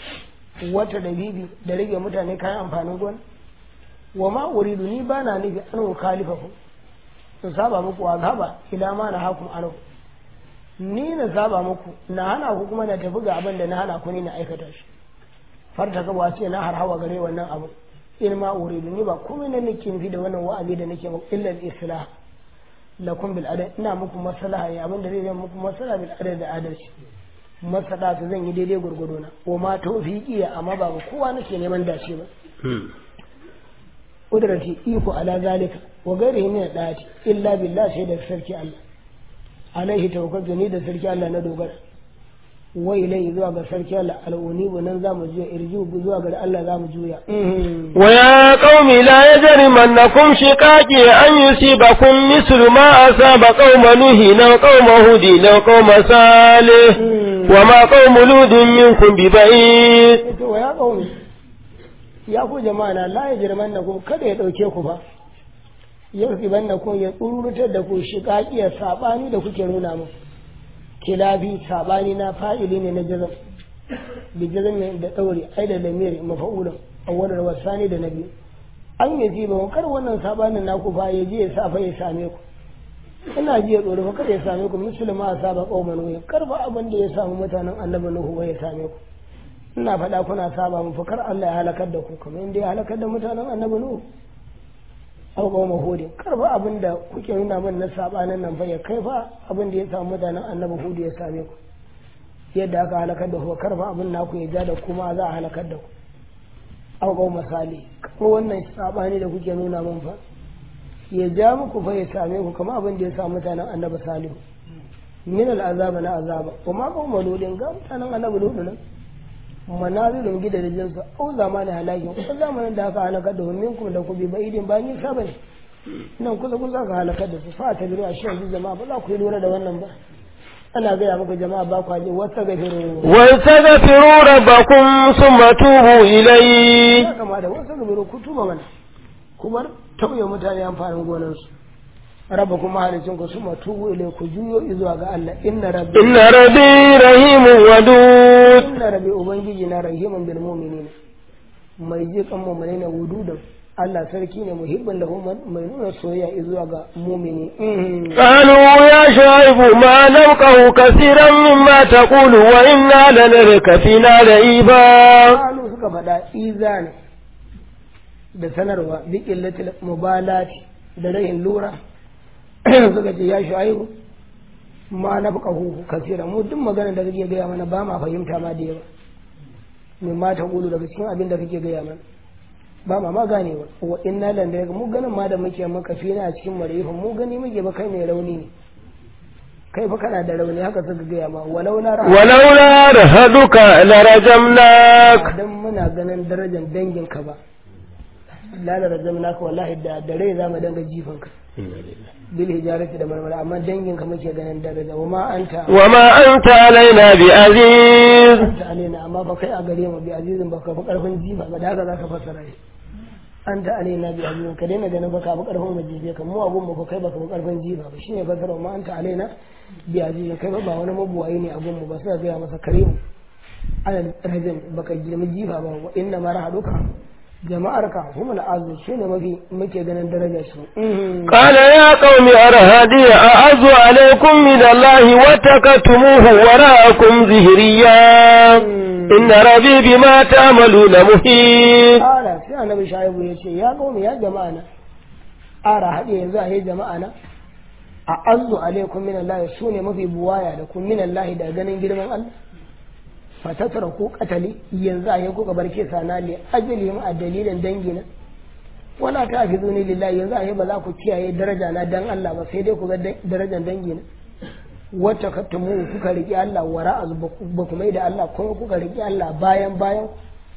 wata da bibi da rage mutane kayan amfanin gona wa ma uridu ni bana nufi an khalifakum in saba muku wa gaba ila ma na hakum anu ni na saba muku na hana ku kuma na tafi ga abin da na hana ku ni na aikata shi farta ka ba ce na har hawa gare wannan abu in ma uridu ni ba komai na nake nufi da wannan wa'azi da nake muku illa al-islah lakum bil adal ina muku maslaha ya abin da zai zama muku maslaha bil adal da adalci masada su zan yi daidai gurgudo na wa ma tawfiqi amma ba kowa nake neman dace ba kudrati iko ala zalika wa gairihi min dati illa billah sai da sarki Allah alaihi tawakkaltu ni da sarki Allah na dogara wa ilai zuwa ga sarki Allah al'unibu nan zamu juya irju zuwa ga Allah zamu juya ويا قوم لا يجرمنكم شقاقي أن يصيبكم مثل ما أصاب قوم نوح أو قوم هود أو قوم صالح وما قوم لود منكم ببعيد to ya kauni ya ku jama'a na la yajrimannakum kada ya dauke ku ba yau ibannakum ya tsurutar da ku shiqaqiyar sabani da kuke nuna mu kilabi sabani na fa'ili ne na jazam bi jazam ne da daure ai da lamiri mafa'ulan awwalar wasani da nabi an yi ba kar wannan sabanin naku fa ya je ya sa fa ya same ku ina ji ya tsoro fa kar ya same ku musulma saba qauman wa kar ba abin da ya samu mutanen annabi nuhu ba ya same ku ina faɗa kuna saba mu fa kar Allah ya halakar da ku kamar yadda ya halakar da mutanen annabi nuhu aw qauma hudin kar ba abin da kuke nuna min na sabanin nan fa ya kai fa abin da ya samu mutanen annabi hudu ya same ku yadda aka halakar da ku kar ba abin naku ya ja da kuma za a halakar da ku aw qauma salih kuma wannan sabani da kuke nuna min fa ya ja muku fa ya same ku kamar abin da ya samu mutanen annabi salihu min al'azaba na azaba kuma ko maludin ga mutanen annabi ludu nan manazilun gidajen su au zamanin halakin ko zamanin da aka halaka da minkum da ku bi baidin ba ni saba ne nan kusa kusa ka halakar da su fa ta biru a shi yanzu jama'a ba za ku yi lura da wannan ba ana gaya maka jama'a ba kwaje wata gafiru واستغفروا ربكم ثم توبوا إليه ya kama da wasu gafiru ku tuba mana ku bar tauye mutane amfanin gonansu raba kuma halicin ku suma tubu ilai ku juyo zuwa ga Allah inna rabbi إن ربي رحيم ودود inna rabbi ubangiji na rahimun bil mu'minina mai ji kan mu'mini na wududan Allah sarki ne muhibban da mai nuna soyayya zuwa ga mu'mini Mhm. قالوا يا شعيب ما نفقه كثيرا مما تقول وإنا لنرك فينا لعيبا Kalu suka faɗa iza ne da sanarwa bi illatil mubalati da rahin lura suka ce ya shu'aibu ma na fuqahu kasira mu duk magana da kake gaya mana ba ma fahimta ma da yawa min ma ta gulu daga cikin abin da kake gaya mana ba ma ma ganewa wa inna lan da mu ganin ma da muke maka fina a cikin marifin mu gani muke ba kai mai rauni ne kai fa kana da rauni haka suka gaya ma walau na rahama ولولا رهدك لرجمناك dan muna ganin darajar danginka ba lalata zamana ka wallahi da da rai za mu danga jifanka bil hijarati da marmara amma danginka muke ganin daraja wa ma anta وما أنت علينا بعزيز anta alaina amma ba kai a gare mu bi azizin ba ka fi karfin jifa ba da haka zaka fassara shi anta alaina bi azizin ka daina ganin ba ka fi karfin mu jife ka mu abun mu ko kai ba ka fi karfin jifa ba shine fassara ma anta alaina bi azizin kai ba ba wani mabuwayi ne abun mu ba sai ga masa karimu ana rajin baka girmi jifa ba wa inna ma rahaduka jama'arka humul azu shine mafi muke ganin darajar su قال يا قوم أرهدي أعز عليكم من الله واتكتموه وراءكم ظهريا إن ربي بما تعملون محيط Ara sai annabi shaibu ya ce ya kawo ya jama'a na ara haɗe yanzu a yi jama'a na a azu alaikum min Allah su ne mafi buwaya da kun min Allah da ganin girman Allah fatatara ko katali yanzu a yi kuka bar kesa na li ajalihim a dalilin dangina wala ta fi zuni lillahi yanzu a yi ba za ku kiyaye daraja na dan Allah ba sai dai ku ga darajar dangina wata kattumu kuka riƙe Allah wara azu ba ku mai da Allah kuma kuka riƙe Allah bayan bayan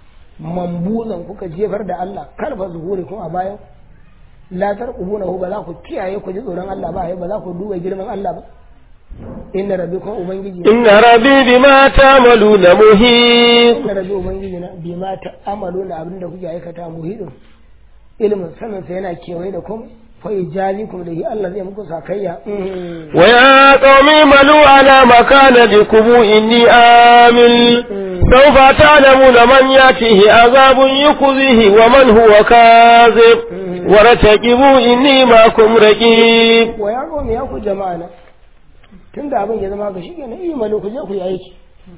mambuzan kuka jefar da Allah karfa zuhuri kuma a bayan la tarqubuna hu ba za ku kiyaye ku ji tsoron Allah ba ba za ku duba girman Allah ba inna rabbikum ubangiji إن ربي بما تعملون محيط inna rabbi ubangiji na bima ta'amaluna abin da kuke aikata muhidin ilimin sanin sa yana kewaye da kuma fa ijazikum da hi Allah zai muku sakayya Mhm. ويا قوم اعملوا على مكانتكم إني آمل سوف تعلمون من يأتيه عذاب يخزيه ومن هو كاذب وارتقبوا إني معكم رقيب wa ya gome ya ku jama'a na tun da abin ya zama ga shi ke na iya malo ku je ku yi aiki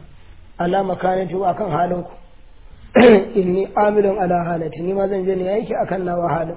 ala makanati wa akan halin ku inni amilun ala halati ni ma zan je ne aiki akan nawa halin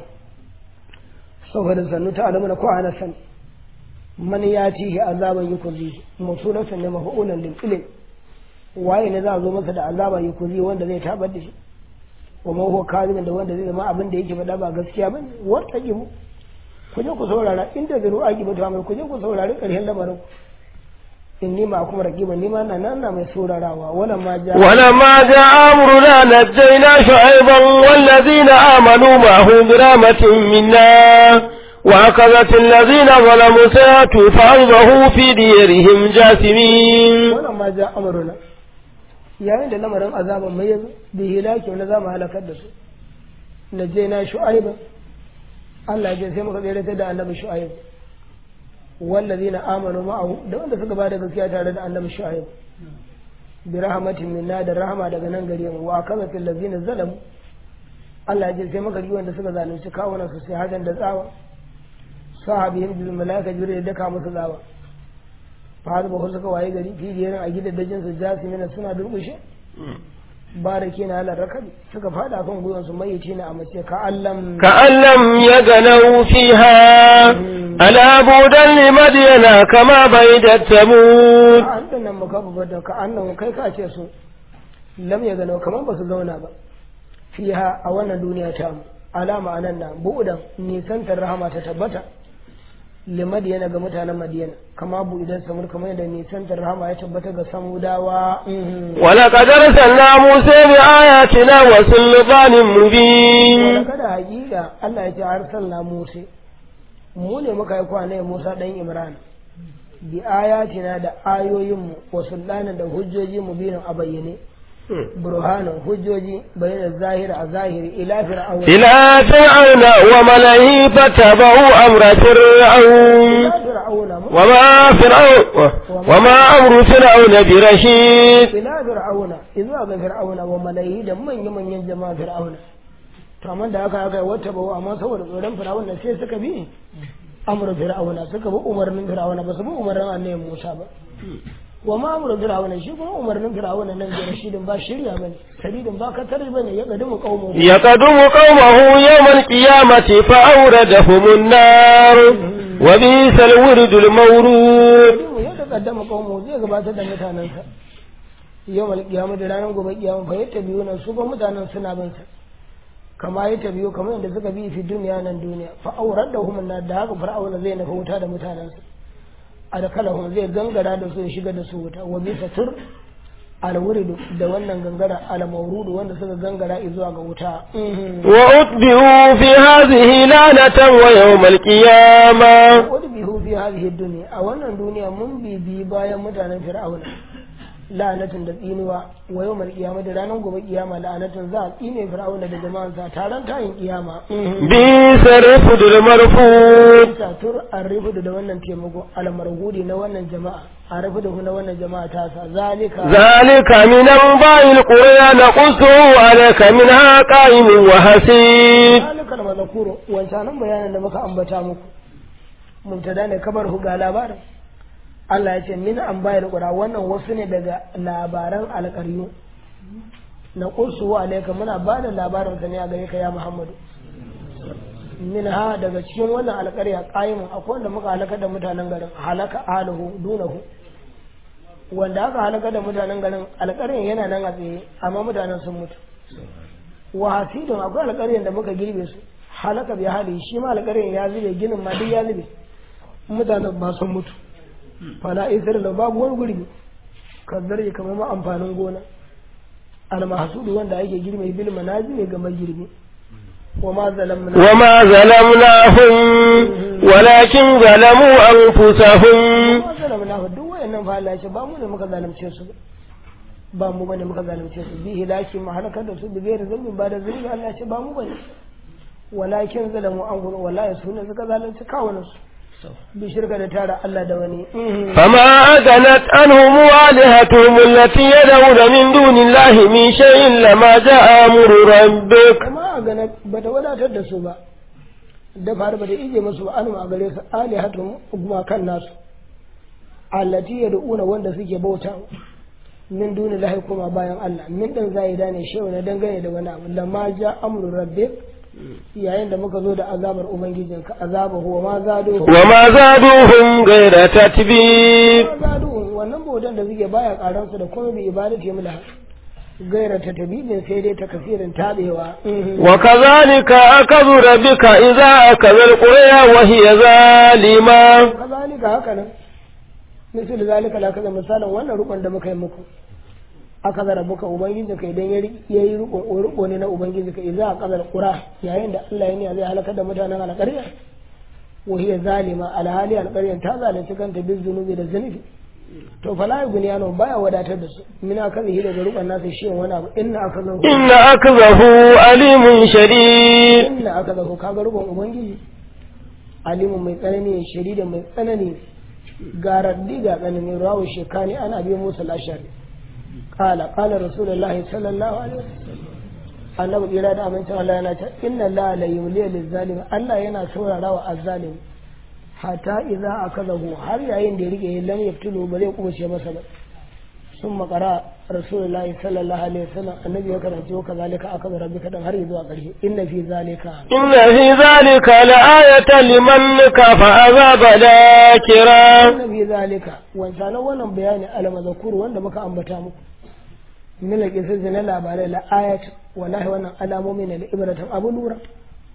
saboda sannu ta alamu na ko ana san man ya tihi azaban yukuzi musulatan ne mafu'ulan lil ilm waye ne za a zo masa da azaba yukuzi wanda zai tabar da shi wa ma huwa kadhibun da wanda zai zama abin da yake faɗa ba gaskiya bane wata gimu ku je ku saurara inda zuru aki ba tamar ku je ku saurari ƙarshen lamarin inni ma kuma raqiban ni ma na nan na mai saurarawa wala ma ja ولما جاء أمرنا نجينا شعيبا والذين آمنوا معه برحمة منا وأخذت الذين ظلموا سيئة فأصبحوا في ديرهم جاثمين wala ma ja amruna yayin da lamarin azaban mai yazo bi hilaki na zamu halakar da su najjayna shu'aiba Allah ya ce sai muka tsere da annabi shu'aib wallazina amanu ma'ahu da wanda suka bada gaskiya tare da annabi shu'aib bi rahmatin minna da rahama daga nan gare mu wa kazatil ladzina zalamu Allah ya ce sai muka yi wanda suka zalunci kawunan su sai hadan da tsawa sahabihim bil malaika jibril da ka musu tsawa fa ba suka waye gari fijiyarin a gidajen su jasimina suna durkushe barake na halar rakabi suka fada kan gwiwan su mayyace na a mace ka allam كأن لم يغنوا فيها ألا بودا لمدين كما بيدت ثمود an dan nan maka babbar da ka annan kai ka ce su lam ya gano kamar ba su zauna ba fiha a wannan duniya ta mu alama anan nan bu'udan nisantar rahama ta tabbata limadiyana ga mutanen madiyana kama bu idan samur kamar yadda nisantar rahama ya tabbata ga samudawa ولقد أرسلنا موسى بآياتنا وسلطان مبين wala kada hakika Allah ya ce arsalna Musa mu ne muka yi kwana Musa dan Imran bi ayatina da ayoyinmu wa sultanin da hujjoji mu biyu a bayyane burhanan hujjoji bayyana zahira a zahiri ila fir'auna إلى فرعون وملئه فتبعوا أمر فرعون ila fir'auna mu وما فرعون وما أمر فرعون برشيد ila fir'auna izuwa ga fir'auna wa malaihi da manya-manyan jama'a fir'auna to amma da aka aka wata bawa amma saboda tsoron fir'auna sai suka bi amru fir'auna suka bi umarnin fir'auna ba su bi umarnin annabi Musa ba wa ma amru fir'auna shi kuma umarnin fir'auna nan da rashidin ba shirya bane sadidin ba ka tare bane ya kadimu qaumu يقدم قومه يوم القيامة فأوردهم النار وبئس الورد المورود ya takaddama qaumu zai gabatar da mutanansa yawmal qiyamah da ranar gobe kiyama fa yatta biyu nan su ba mutanen suna bin sa kama ya biyu kamar yadda suka bi fi duniya nan duniya fa aurar da hum na da haka fir'auna zai nufa wuta da mutanensa adkalahum zai gangara da su ya shiga da su wuta wa bisa tur alwuridu da wannan gangara almawrudu wanda suka gangara zuwa ga wuta وأتبعوا في هذه لعنة ويوم القيامة wadda bihu fi hadhihi dunya a wannan duniya mun bibi bayan mutanen fir'auna la'anatin da tsinuwa wa yawmal qiyamah da ranar gobe kiyama la'anatin za a tsine fir'auna da jama'ansa taron tayin kiyama بئس الرفد المرفود ta tur an rufu da wannan taimako almarhudi na wannan jama'a a rufu da na wannan jama'a ta sa zalika ذلك من أنباء القرى نقصه عليك منها قائم وحسيد zalika da mazakuro wancanan bayanan da muka ambata muku mubtada ne kamar hu ga labarin Allah ya ce min an bayar qura wannan wasu ne daga labaran alƙaryu na qursu wa alayka muna ba da labarin sa ne a gare ka ya Muhammadu min ha daga cikin wannan alƙarya qaimun akwai wanda muka halaka da mutanen garin halaka aluhu dunahu wanda aka halaka da mutanen garin alƙaryan yana nan a tsaye amma mutanen sun mutu wa hasidun akwai alƙaryan da muka girbe su halaka bi hali shi ma alƙaryan ya zube ginin ma duk ya zube mutanen ba sun mutu fala isar da babu wani gurbi kazzar ya kama ma amfanin gona almahsudu wanda ake girbe bil manazi ne ga magirbi wa ma zalamna وما ظلمناهم ولكن ظلموا أنفسهم ma zalamna fa duk wayannan fa Allah ya ce ba mu ne muka zalunce su ba ba mu bane muka zalunce su bi hilaki ma halakar da su bi gairi zulmin ba da zulmi Allah ya ce ba mu bane walakin zalamu an gudu wallahi su ne suka zalunci kawunan su bi shirka da tara Allah da wani فما أغنت عنهم آلهتهم التي يدعون من دون الله من شيء لما جاء أمر ربك kuma a gana ba ta wadatar da su ba da faru ba ta ije masu ba anu a gare su alihatun kuma kan nasu allati yad'una wanda suke bauta min duni lahi kuma bayan Allah min dan zaida ne shewa na dangane da wani abu lamma ja amru rabbik yayin da muka zo da azabar ubangijinka azaba huwa ma zado وما زادوهم غير تتبيب ma zado wannan bautan da suke baya karan su da kuma bi ibadati mula gaira ta tabibin sai dai ta kasirin tabewa وكذلك أخذ ربك إذا أخذ القرى وهي ظالمة kazalika haka nan misal zalika la kaza misalin wannan rukun da muka yi muku aka zara buka ubangiji ka idan ya yi rukun ruko ne na ubangiji ka idan a kazar qura yayin da Allah ya ne zai halakar da mutanen alƙarya wa hiya zalima alhali alƙaryan ta zalunci kanta bin zunubi da zunubi to fala yughniyano baya wadatar da su mina kaza hi daga rukun nasa shi wani abu inna akazahu إن أخذه أليم شديد inna akazahu kaga rukun ubangiji alimun mai tsanani shadida mai tsanani ga raddi ga tsanani rawu shekani ana biyan musu lashari kala kala rasulullahi sallallahu alaihi wasallam annabi kira da amincin Allah yana ta inna la la yumli lil zalim Allah yana saurara wa azzalim hatta idza akazahu har yayin da ya rike lam yaftulu ba zai kubuce masa ba sun makara rasulullahi sallallahu alaihi wasallam annabi ya karanci wa kazalika akaza rabbika dan har zuwa ƙarshe inna fi zalika إن في ذلك لآية لمن كفى عذاب ذاكرا inna fi zalika wancan wannan bayani almazkur wanda muka ambata muku min al na labarai la ayat wallahi wannan alamomi ne da ibratan abu lura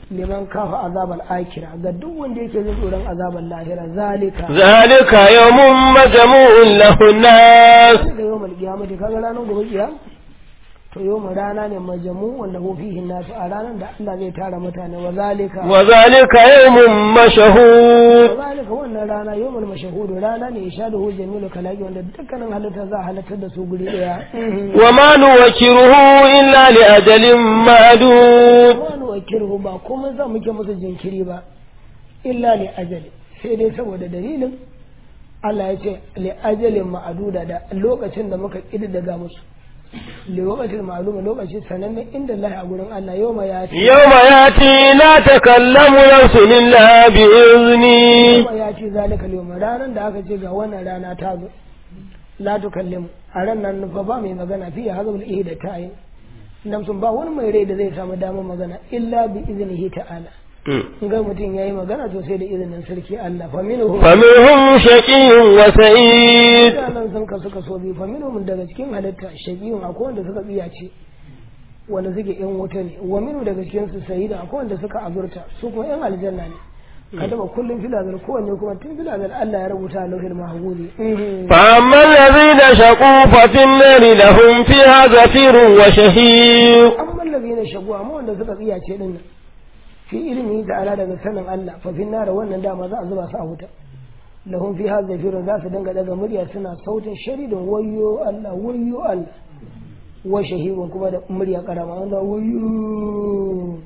liman kafa azabal akira ga duk wanda yake jin tsoron azabal lahira zalika zalika yawmun majmu'un lahu nas da yawmal qiyamati kaga ranar gobe kiyama to yawmal rana ne majamu wanda hu fihi nasu a ranar da Allah zai tara mutane wa zalika wa zalika yawmun mashhud wa zalika wannan rana yawmal mashhud rana ne ishaduhu jamilu kalaki wanda dukkanin halitta za a halartar da su guri daya wa ma nuwakiruhu illa li ajalin ma'dud wani wakilhu ba kuma za muke musu jinkiri ba illa li ajali sai dai saboda dalilin Allah ya ce li ajalin ma'aduda da lokacin da muka daga musu li lokacin ma'aluma lokaci sanannen inda Allah a gurin Allah yau ma ya ce yawma yati la takallamu nafsun illa bi izni yau ya ce zalika yau ranar da aka ce ga wannan rana ta zo la tukallimu a ran nan fa ba mai magana fiye hazabul ihi da ta'yin nan sun ba wani mai rai da zai samu damar magana illa bi iznihi ta'ala in ga mutum yayi magana to sai da izinin sarki Allah fa minhu faminhum shaqiyyun wa sa'id nan sun kasu kaso biyu fa minhum daga cikin halitta shaqiyun akwai wanda suka tsiya ce wanda suke yan wuta ne wa minhu daga cikin su sayida akwai wanda suka azurta su kuma yan aljanna ne ka taba kullum filazar kowanne kuma tun filazar Allah ya rubuta a lauhin mahguzi فأما الذين شقوا ففي النار لهم فيها زفير وشهيق amma allazina shagu amma wanda suka tsiya ce din nan fi ilimi da ala daga sanin Allah fa fin nar wannan dama za a zuba su a wuta lahum fiha zafirun za su dinga daga murya suna sautin sharidin wayyo Allah wayyo Allah wa shahidun kuma da murya karama wanda wayyo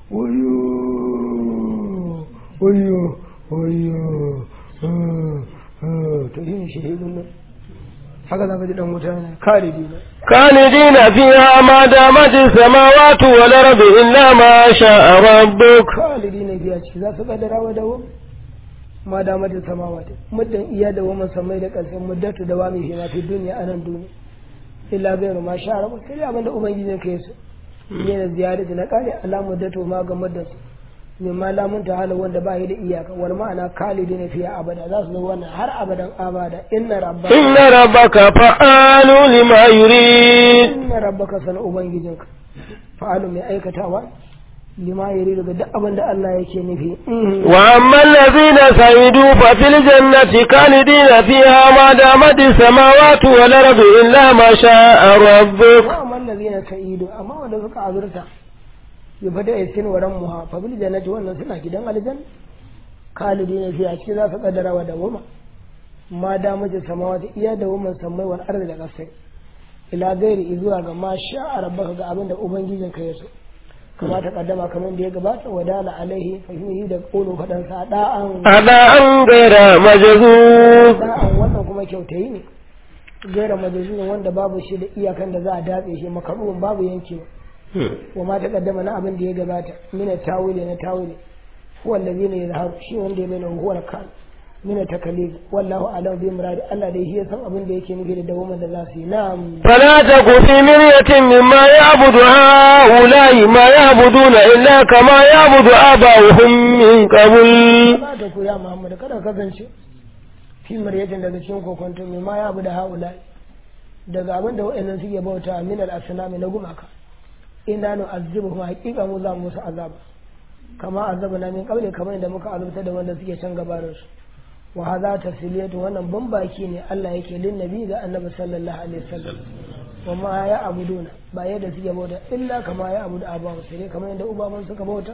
wayyo wayyo wayyo ah, ah, to yin shahidun nan haka za ka ji dan wuta ne khalidi ne خالدين فيها ما دامت السماوات والأرض إلا ما شاء ربك khalidi ne biya ciki za su kaddara wa dawo ma da mata samawati muddan iya da waman samai da ƙasai muddatu da wami fi fi duniya a nan duniya illa gairu ma sha rabu sai dai abinda ubangiji ka yi su ne da ziyarati na kare ala muddatu ma ga muddan su min ma lamun ta hala wanda ba yi da iyaka wal ma'ana khalidi ne fiye abada za su zo wannan har abadan abada inna rabbaka إن ربك فعال لما يريد inna rabbaka sana ubangijinka fa'alu mai aikatawa lima yari daga duk abin da Allah yake nufi وأما الذين سعدوا ففي الجنة خالدين فيها ما دامت السماوات والأرض إلا ما شاء ربك wa amma allazina sa'idu amma wanda suka azurta ya fada ya sin waran muha fa bil jannati wannan suna gidan aljan khalidina fiha cikin za su kaddara wa da goma ma da mace samawati iya da woman sammai wal ardi da kasai ila gairi zuwa ga ma sha rabbaka ga abin da ubangijin ka ya so kama ta kaddama kamar da ya gabata wadala alaihi fahimihi da kolo fadan sa da'an أداء غير مجذوب da'an wannan kuma kyautayi ne gaira majalisun wanda babu shi da iyakan da za a datse shi makarubin babu yankewa wa ma taqaddama na abin da ya gabata min tawili na tawili huwa allazi ne yazharu shi wanda ya bayyana huwa kan min takalif wallahu a'lam bi muradi Allah dai shi ya san abin da yake nufi da dawoman da za su yi na'am فلا تك في مرية مما يعبد هؤلاء ما يعبدون إلا كما يعبد آباؤهم من قبل ba ta ku ya Muhammad kada ka kasance fi maryatin daga cikin kokonto mai ma ya abu da haula daga abin da wa'annan suke bauta min al-asnami na gumaka inna nu azibuhum haqiqa mu za mu musu azaba kama azabna min qabli kamar da muka azabta da wanda suke can gabanin su wa hadha tasliyatu wannan bambaki ne Allah yake lin nabi ga annabi sallallahu alaihi wasallam wa ma ya abuduna ba yadda suke bauta illa kama ya abudu abawu sai kamar yadda ubaban suka bauta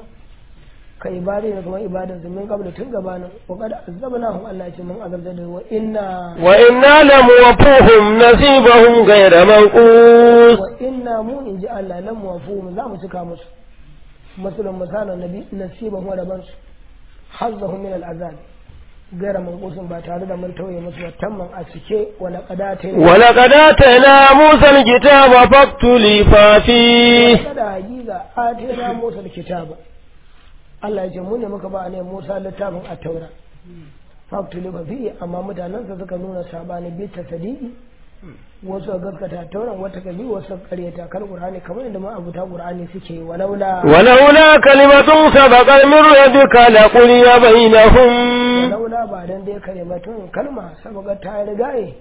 ka ibada ne kuma ibadan su min qabla tun gabanin wa qad azabnahum Allah ya ce mun azabta da wa inna وإنا لموفوهم نصيبهم غير منقوص wa inna mu in ji Allah lam wafuhum za mu cika musu masalan misalan nabi nasiban wa raban su hazzahum min al'azab gaira manqusin ba tare da mun tauye musu ba tamman a cike wa laqadata ولقد آتينا موسى الكتاب فاختلف فيه kada hakika atina Musa kitaba Allah ya ce mu ne muka ba ne Musa littafin at-taura faktuli ba fiye amma mutanensa suka nuna sabani bi ta sadiki wasu gaskata tauran wata kabi wasu karyata kal qur'ani kamar yadda ma abuta qur'ani suke yi walaula ولولا كلمة سبقت من ربك لقضي بينهم walaula ba dan dai kalimatun kalma saboda ta rigaye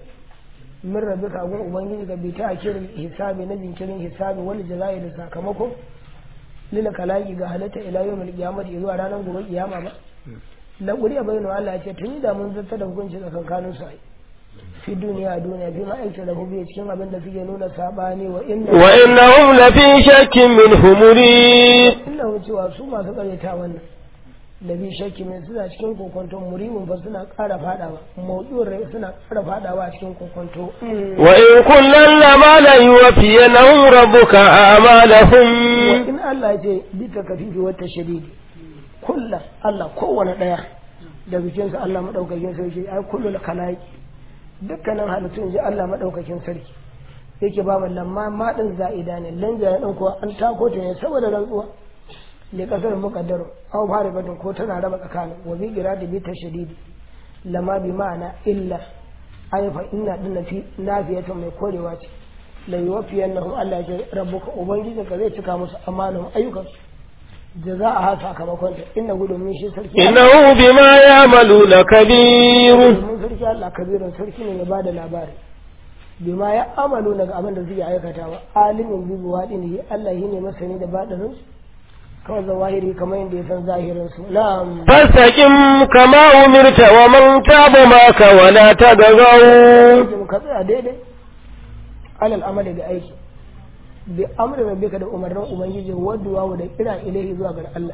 min rabbika gun ubangiji ga bi ta kirin hisabi na jinkirin hisabi wani jazai da sakamako lila kalaki ga halitta ila yawmil qiyamati zuwa ranar gobe kiyama ba la quriya bayinu Allah ya ce tun da mun zata da hukunci tsakankanin su ai fi duniya a duniya fi ma'aikata da hubiya cikin abin da suke nuna sabani wa inna wa innahum lafi shakkin minhu murid inna cewa su masu karyata wannan da bi shakki mai suna cikin kokonto murimin fa suna ƙara fadawa mawdu'in rai suna ƙara fadawa a cikin kokonto wa in kullan lama la yuwaffiyannahum rabbuka wa a'malahum in Allah ya ce bi ta kafifi wata shadidi kullu Allah kowane daya da bikinsa Allah madaukakin sarki ai kullu kalaiki dukkanin halittun ji Allah madaukakin sarki yake ba mu lamma madin za'ida ne lanja ya dan kuwa an tako ta ne saboda rantsuwa ne kasar muqaddaro aw fara batun ko tana raba tsakanin wa bi iradi bi tashdidi lama bi ma'ana illa ay fa inna dinna fi nafiyatun mai korewa ce la yuwaffiyannahum Allah ya rabbuka ubangiji ka zai cika musu amanan ayyukan jaza'a ha sakamakon ta inna gudun min shi sarki innahu bima ya'maluna kabir mun sarki Allah kabirin sarki ne ya bada labari bima ya amalu daga abin da suke aikatawa alimin bi buwadin Allah shine masani da badarin su kawai zawahiri kamar yadda ya san zahirin su na'am fastaqim kama umirta wa man taba maka wa la tadghaw Jin ka tsaya daidai alal amali da aiki bi amri rabbika da umarnin ubangiji wadduwa da kira ilahi zuwa ga Allah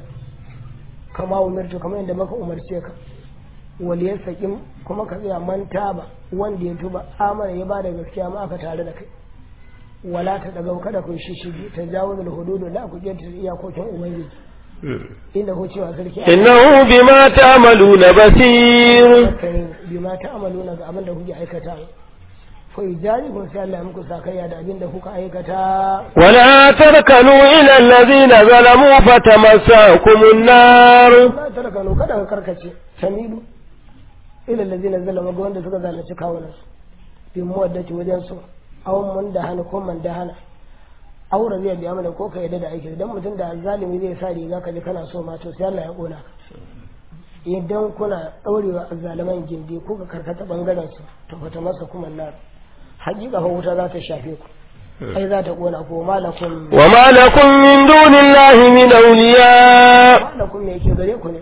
kama umirtu kamar yadda maka umarce ka wal yasaqim kuma ka tsaya man taba wanda ya tuba amana ya bada gaskiya ma aka tare da kai wala ta daga kada ku shi shi ta jawo da hududu la ku kenta iyakokin ubangiji inda ko cewa sarki innahu bima ta'maluna basir kai bima ta'amaluna ga abin da kuke aikata fa yujarikum sai Allah ya muku sakayya da abin da kuka aikata ولا تركنوا إلى الذين ظلموا فتمسكم النار la tarkanu kada ka karkace tamilu ila allazina zalama ga wanda suka zalunci kawunan su bi muwaddati wajen su aw mun da hana ko man da hana aw rabiya bi amala ko ka yadda da aiki idan mutum da zalimi zai sa riga ka ji kana so ma to sai Allah ya kona ka idan kuna daurewa azzaliman gindi ko ka karkata bangaren su to fata masa kuma nar hakika fa wuta za ta shafe ku ai za ta kona ko malakum وما لكم من دون الله من أولياء malakum me yake gare ku ne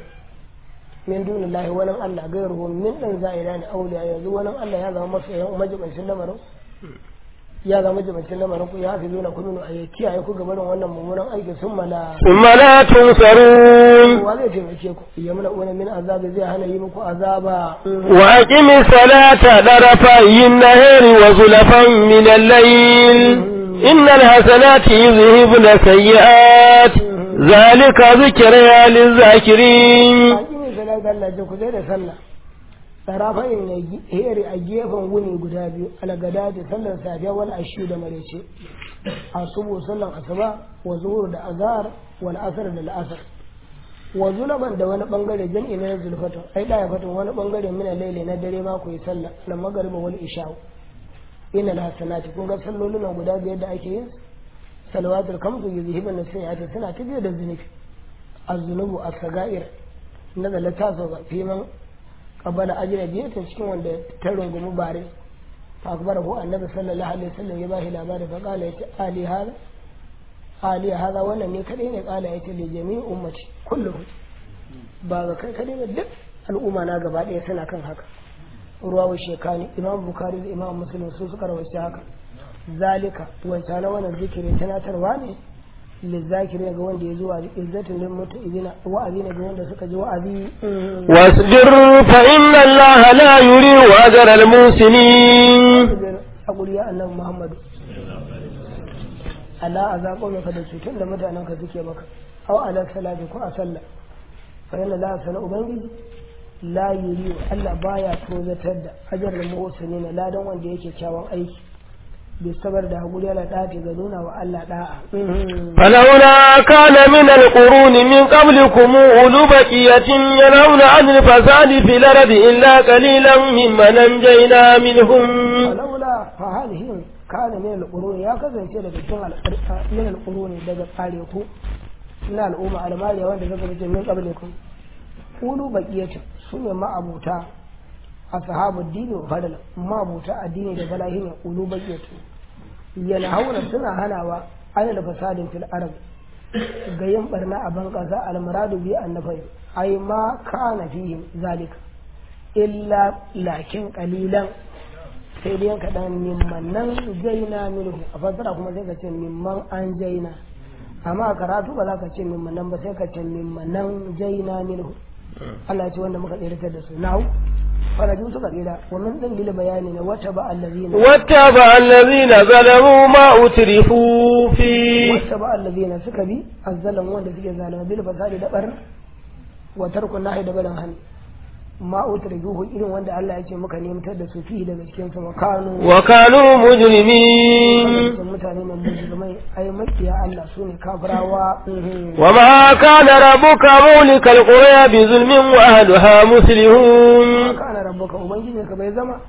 min dunillahi wani Allah gairuhu min dan za'ira ne auliya yanzu wani Allah ya zama masoyan majibancin lamarin ya zama majibancin lamarin ku ya fi zo na kuminu a ya kiyaye ku gaban wannan mummunan aiki sun mala ثم لا تنصرون wa zai taimake ku ya muna wani min azabi zai hana yi muku azaba وأقم الصلاة طرفي النهار وزلفا من الليل إن الحسنات يذهبن السيئات ذلك ذكرى للذاكرين hakimi salatu Allah ce ku zai da sallah tarafayin ya heri a gefen wuni guda biyu alagada da sallar safiya wani ashu da marece asubu sallan asuba wa zuhur da azhar wal asr da al'asr wa zulaban da wani bangare jam'i na zulfatu ai da ya fatu wani bangare min laili na dare ma ku yi sallah na magariba wal isha ina al hasanati kun ga sallolin nan guda biyar da ake yin salawatul kamsu yuzhibun sayyi'ati suna tafiya da zunubi az-zunubu as-sagair nazala ta sauka fi man qabala ajra biyu ta cikin wanda ta rungumi bare fa akbara hu annabi sallallahu alaihi wasallam ya bashi labari fa kala yace ali hada ali hada wannan ne kadai ne kala yace li jami'i ummati kulluhu ba ga kai kadai ba duk al'umma na gaba ɗaya suna kan haka ruwawu shekani imam bukari da imam muslim su suka rawaita haka zalika wancan wannan zikiri tunatarwa ne lizzakiri ga wanda ya zuwa izzatin lil mutu'izina wa'azi ne ga wanda suka ji wa'azi واصبر فإن الله لا يريد أجر المحسنين hakuri ya annabi muhammadu Allah a zaɓo maka da cutar da mutanen ka suke maka aw ala salati ko a sallah fa inna la sana ubangiji la yuri Allah baya tozatar da ajar da muhsinina ladan wanda yake kyawun aiki bi sabar da hakuri yana dace ga nuna wa Allah da'a فلولا كان من القرون من قبلكم أولو بقية ينهون عن الفساد في الأرض إلا قليلا ممن أنجينا منهم falaula fa halihim kana min al-qurun ya kasance daga cikin al min al-qurun daga tsare ku na al'umma almariya wanda zaka ce min qablikum ulu baqiyatu sune ma'abuta ashabu dini wa fadala ma'abuta addini da balahi ne ulu baqiyatu yana haura suna hanawa ana da fasadin fil arab ga yin barna a ban ƙasa almuradu bi annafai ai ma kana fihim zalika illa lakin qalilan sai dai kaɗan mimman nan jaina minhu a fassara kuma sai ka ce mimman an jaina amma a karatu ba za ka ce mimman nan ba sai ka ce mimman nan jaina minhu Allah ce wanda muka tsiratar da su na'u faraju suka tsira wa min din lil bayani ne wata ba allazina wata ba allazina zalamu ma utrifu fi wata ba allazina suka bi azzalan wanda suke zalama bil fasadi da barna wa tarkun nahi da barin hannu ma utrifuhu irin wanda Allah ya ce muka nemtar da su fi daga cikin su makanu wa kanu mujrimin mutane ne mujrimai ai makiya Allah su ne kafirawa wa ma kana rabbuka mulikal qura bi zulmin wa ahliha muslihun kana rabbuka ubangiji ka bai zama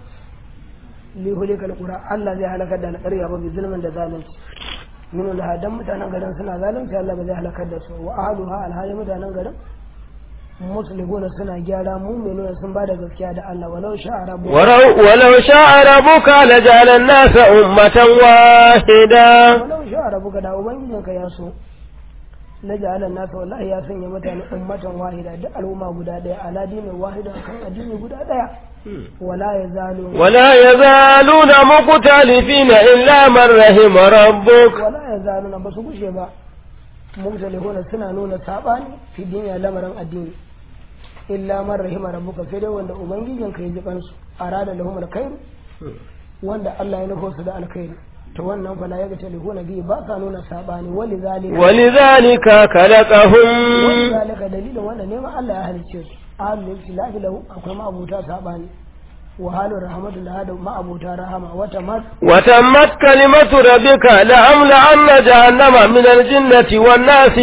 li hulikal qura Allah zai halakar da alƙarya ba bi zulmin da zalunci min da hadan mutanen garin suna zalunci Allah ba zai halakar da su wa ahliha alhali mutanen garin musulmuna suna gyara mu'minuna sun ba da gaskiya da Allah walau sha'a rabbuka walau sha'a rabbuka laja'ala an-nasa ummatan wahida walau sha'a rabbuka da ubangijinka ya so laja'ala an-nasa wallahi ya sanya mutane ummatan wahida duk al'umma guda daya ala dinin wahida kan addini guda daya wala yazalu ولا يزالون مختلفين إلا من رحم ربك wala yazaluna basu gushe ba mumtalihuna suna nuna sabani fi duniya lamarin addini illa man rahima rabbuka sai dai wanda ubangijin ka ji kansu arada lahum alkhair wanda Allah ya nufo su da alkhairi to wannan fa la yaga talihuna bi ba sa nuna sabani wali zalika ولذلك خلقهم wali zalika dalilin wanda ne ma Allah ya halicce su ahlul tilafi lahu akwai ma abuta sabani wa halu rahmatullahi da ma abuta rahama wata mat وتمت كلمة ربك لأملأن جهنم من الجنة والناس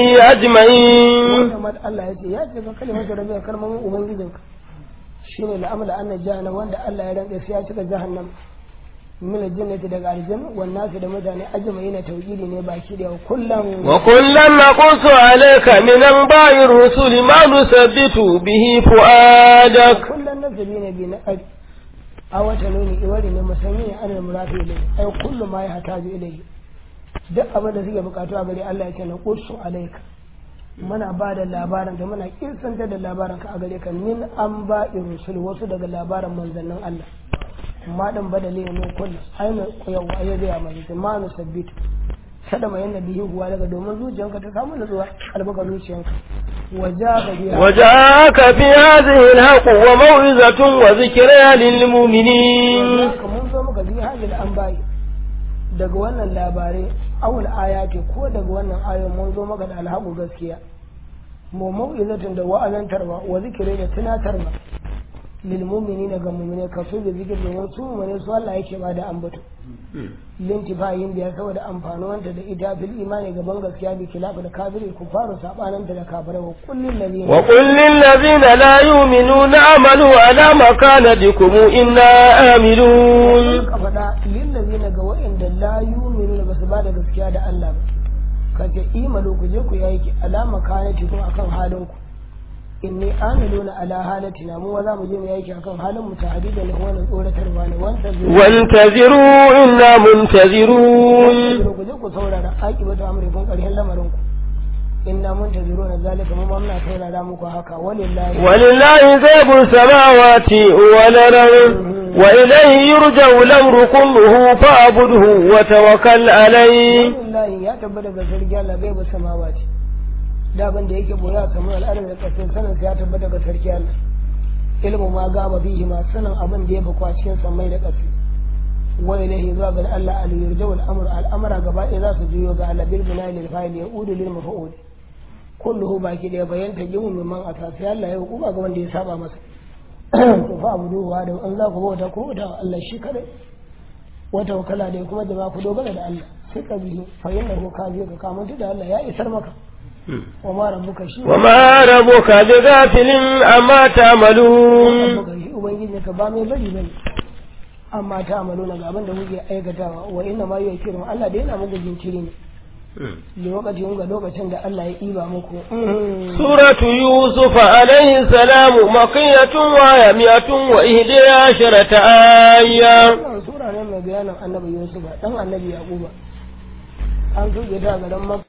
أجمعين wata mat Allah ya ce ya ce ga kalimatu rabbika kalmomin ubangijinka shine la'amla anna jahannam wanda Allah ya rantsa sai ya cika jahannam min aljannati daga aljanna wan nasu da mutane ajma'ina tauhidi ne baki da kullum وكلا نقص عليك من أنباء الرسل ما نثبت به فؤادك kullum nasabi ne bi na ƙari a wata nuni iwari ne musamman ya ana murafi ilai ai kullum ma ya hata bi ilai duk abin da suke bukatu a gare Allah ya ce na qussu alaika muna ba da labarin da muna kirsanta da labarin ka a gare ka min an ba rusul wasu daga labarin manzannin Allah ma dan badale ne kullu aina yawa ya ga mai ma nu sabbitu sada mai yana bihi huwa daga domin zuciyanka ta samu nutsuwa albaka zuciyanka wajaka biya وجاءك في هذه الحق وموعظة وذكرى للمؤمنين haka mun zo muka bi hajjil an bayi daga wannan labarai awul aya ce ko daga wannan ayon mun zo maka da alhaku gaskiya mu mau'izatin da wa'azantarwa wa zikire da tunatarwa lil mu'minina ga mu'mine ka so da zikir domin su mu'mine su Allah yake ba da ambato lintifayin biya saboda amfanuwanta da ita fil imani gaban gaskiya bi kilafu da kafiri ku faru sabananta da kafirai wa kullin ladina وقل للذين لا يؤمنون اعملوا على مكانتكم إنا آملون ka faɗa lillazina ga wa'inda la yu'minu da basu bada gaskiya da Allah ba kace imalu ku je ku yi aiki alama kanati kuma akan halin ku inni amiluna ala halatina mu za mu je mu yi aiki akan halin mu tahdidan da wannan tsoratarwa ne wanda zai وانتظروا إنا منتظرون ku je ku saurara aqibatu amrikum karshen lamarin ku inna muntaziruna zalika mu ma muna saurara muku haka walillahi ولله غيب السماوات والأرض وإليه يرجع الأمر كله فاعبده وتوكل عليه walillahi ya tabbata ga sarki Allah bai ba samawati da ban da yake boya kamar al'adar da kasin sanin ya tabbata ga sarki Allah ilmu ma gaba bihi ma sanin abin da ya fi cikin samai da ƙasa wa ilahi zuwa ga Allah al yurja'u al-amr al-amra gaba ɗaya za su juyo ga Allah bil bina'i lil fa'il yaudu lil maf'ul kulluhu baki da bayan ta jimu mimman asasi Allah ya hukuma ga wanda ya saba masa to fa abudu wa da an za ku bauta ko bauta wa Allah shi kadai wata wakala da kuma da ku dogara da Allah sai ka bihi fa innahu kaji ka kamanta da Allah ya isar maka wa ma rabbuka shi وما ربك بغافل عما تعملون rabbuka shi ubangiji ka ba mai bari bane amma ta amaluna ga abin da kuke aikatawa wa inna ma yukiru Allah da yana muku jinkiri ne da lokacin ga lokacin da Allah ya iba muku سورة يوسف عليه السلام مقية وهي مئة وإحدى عشرة آية wannan sura ne mai bayanin annabi Yusuf dan annabi Yaquba an tuge ta garin Makka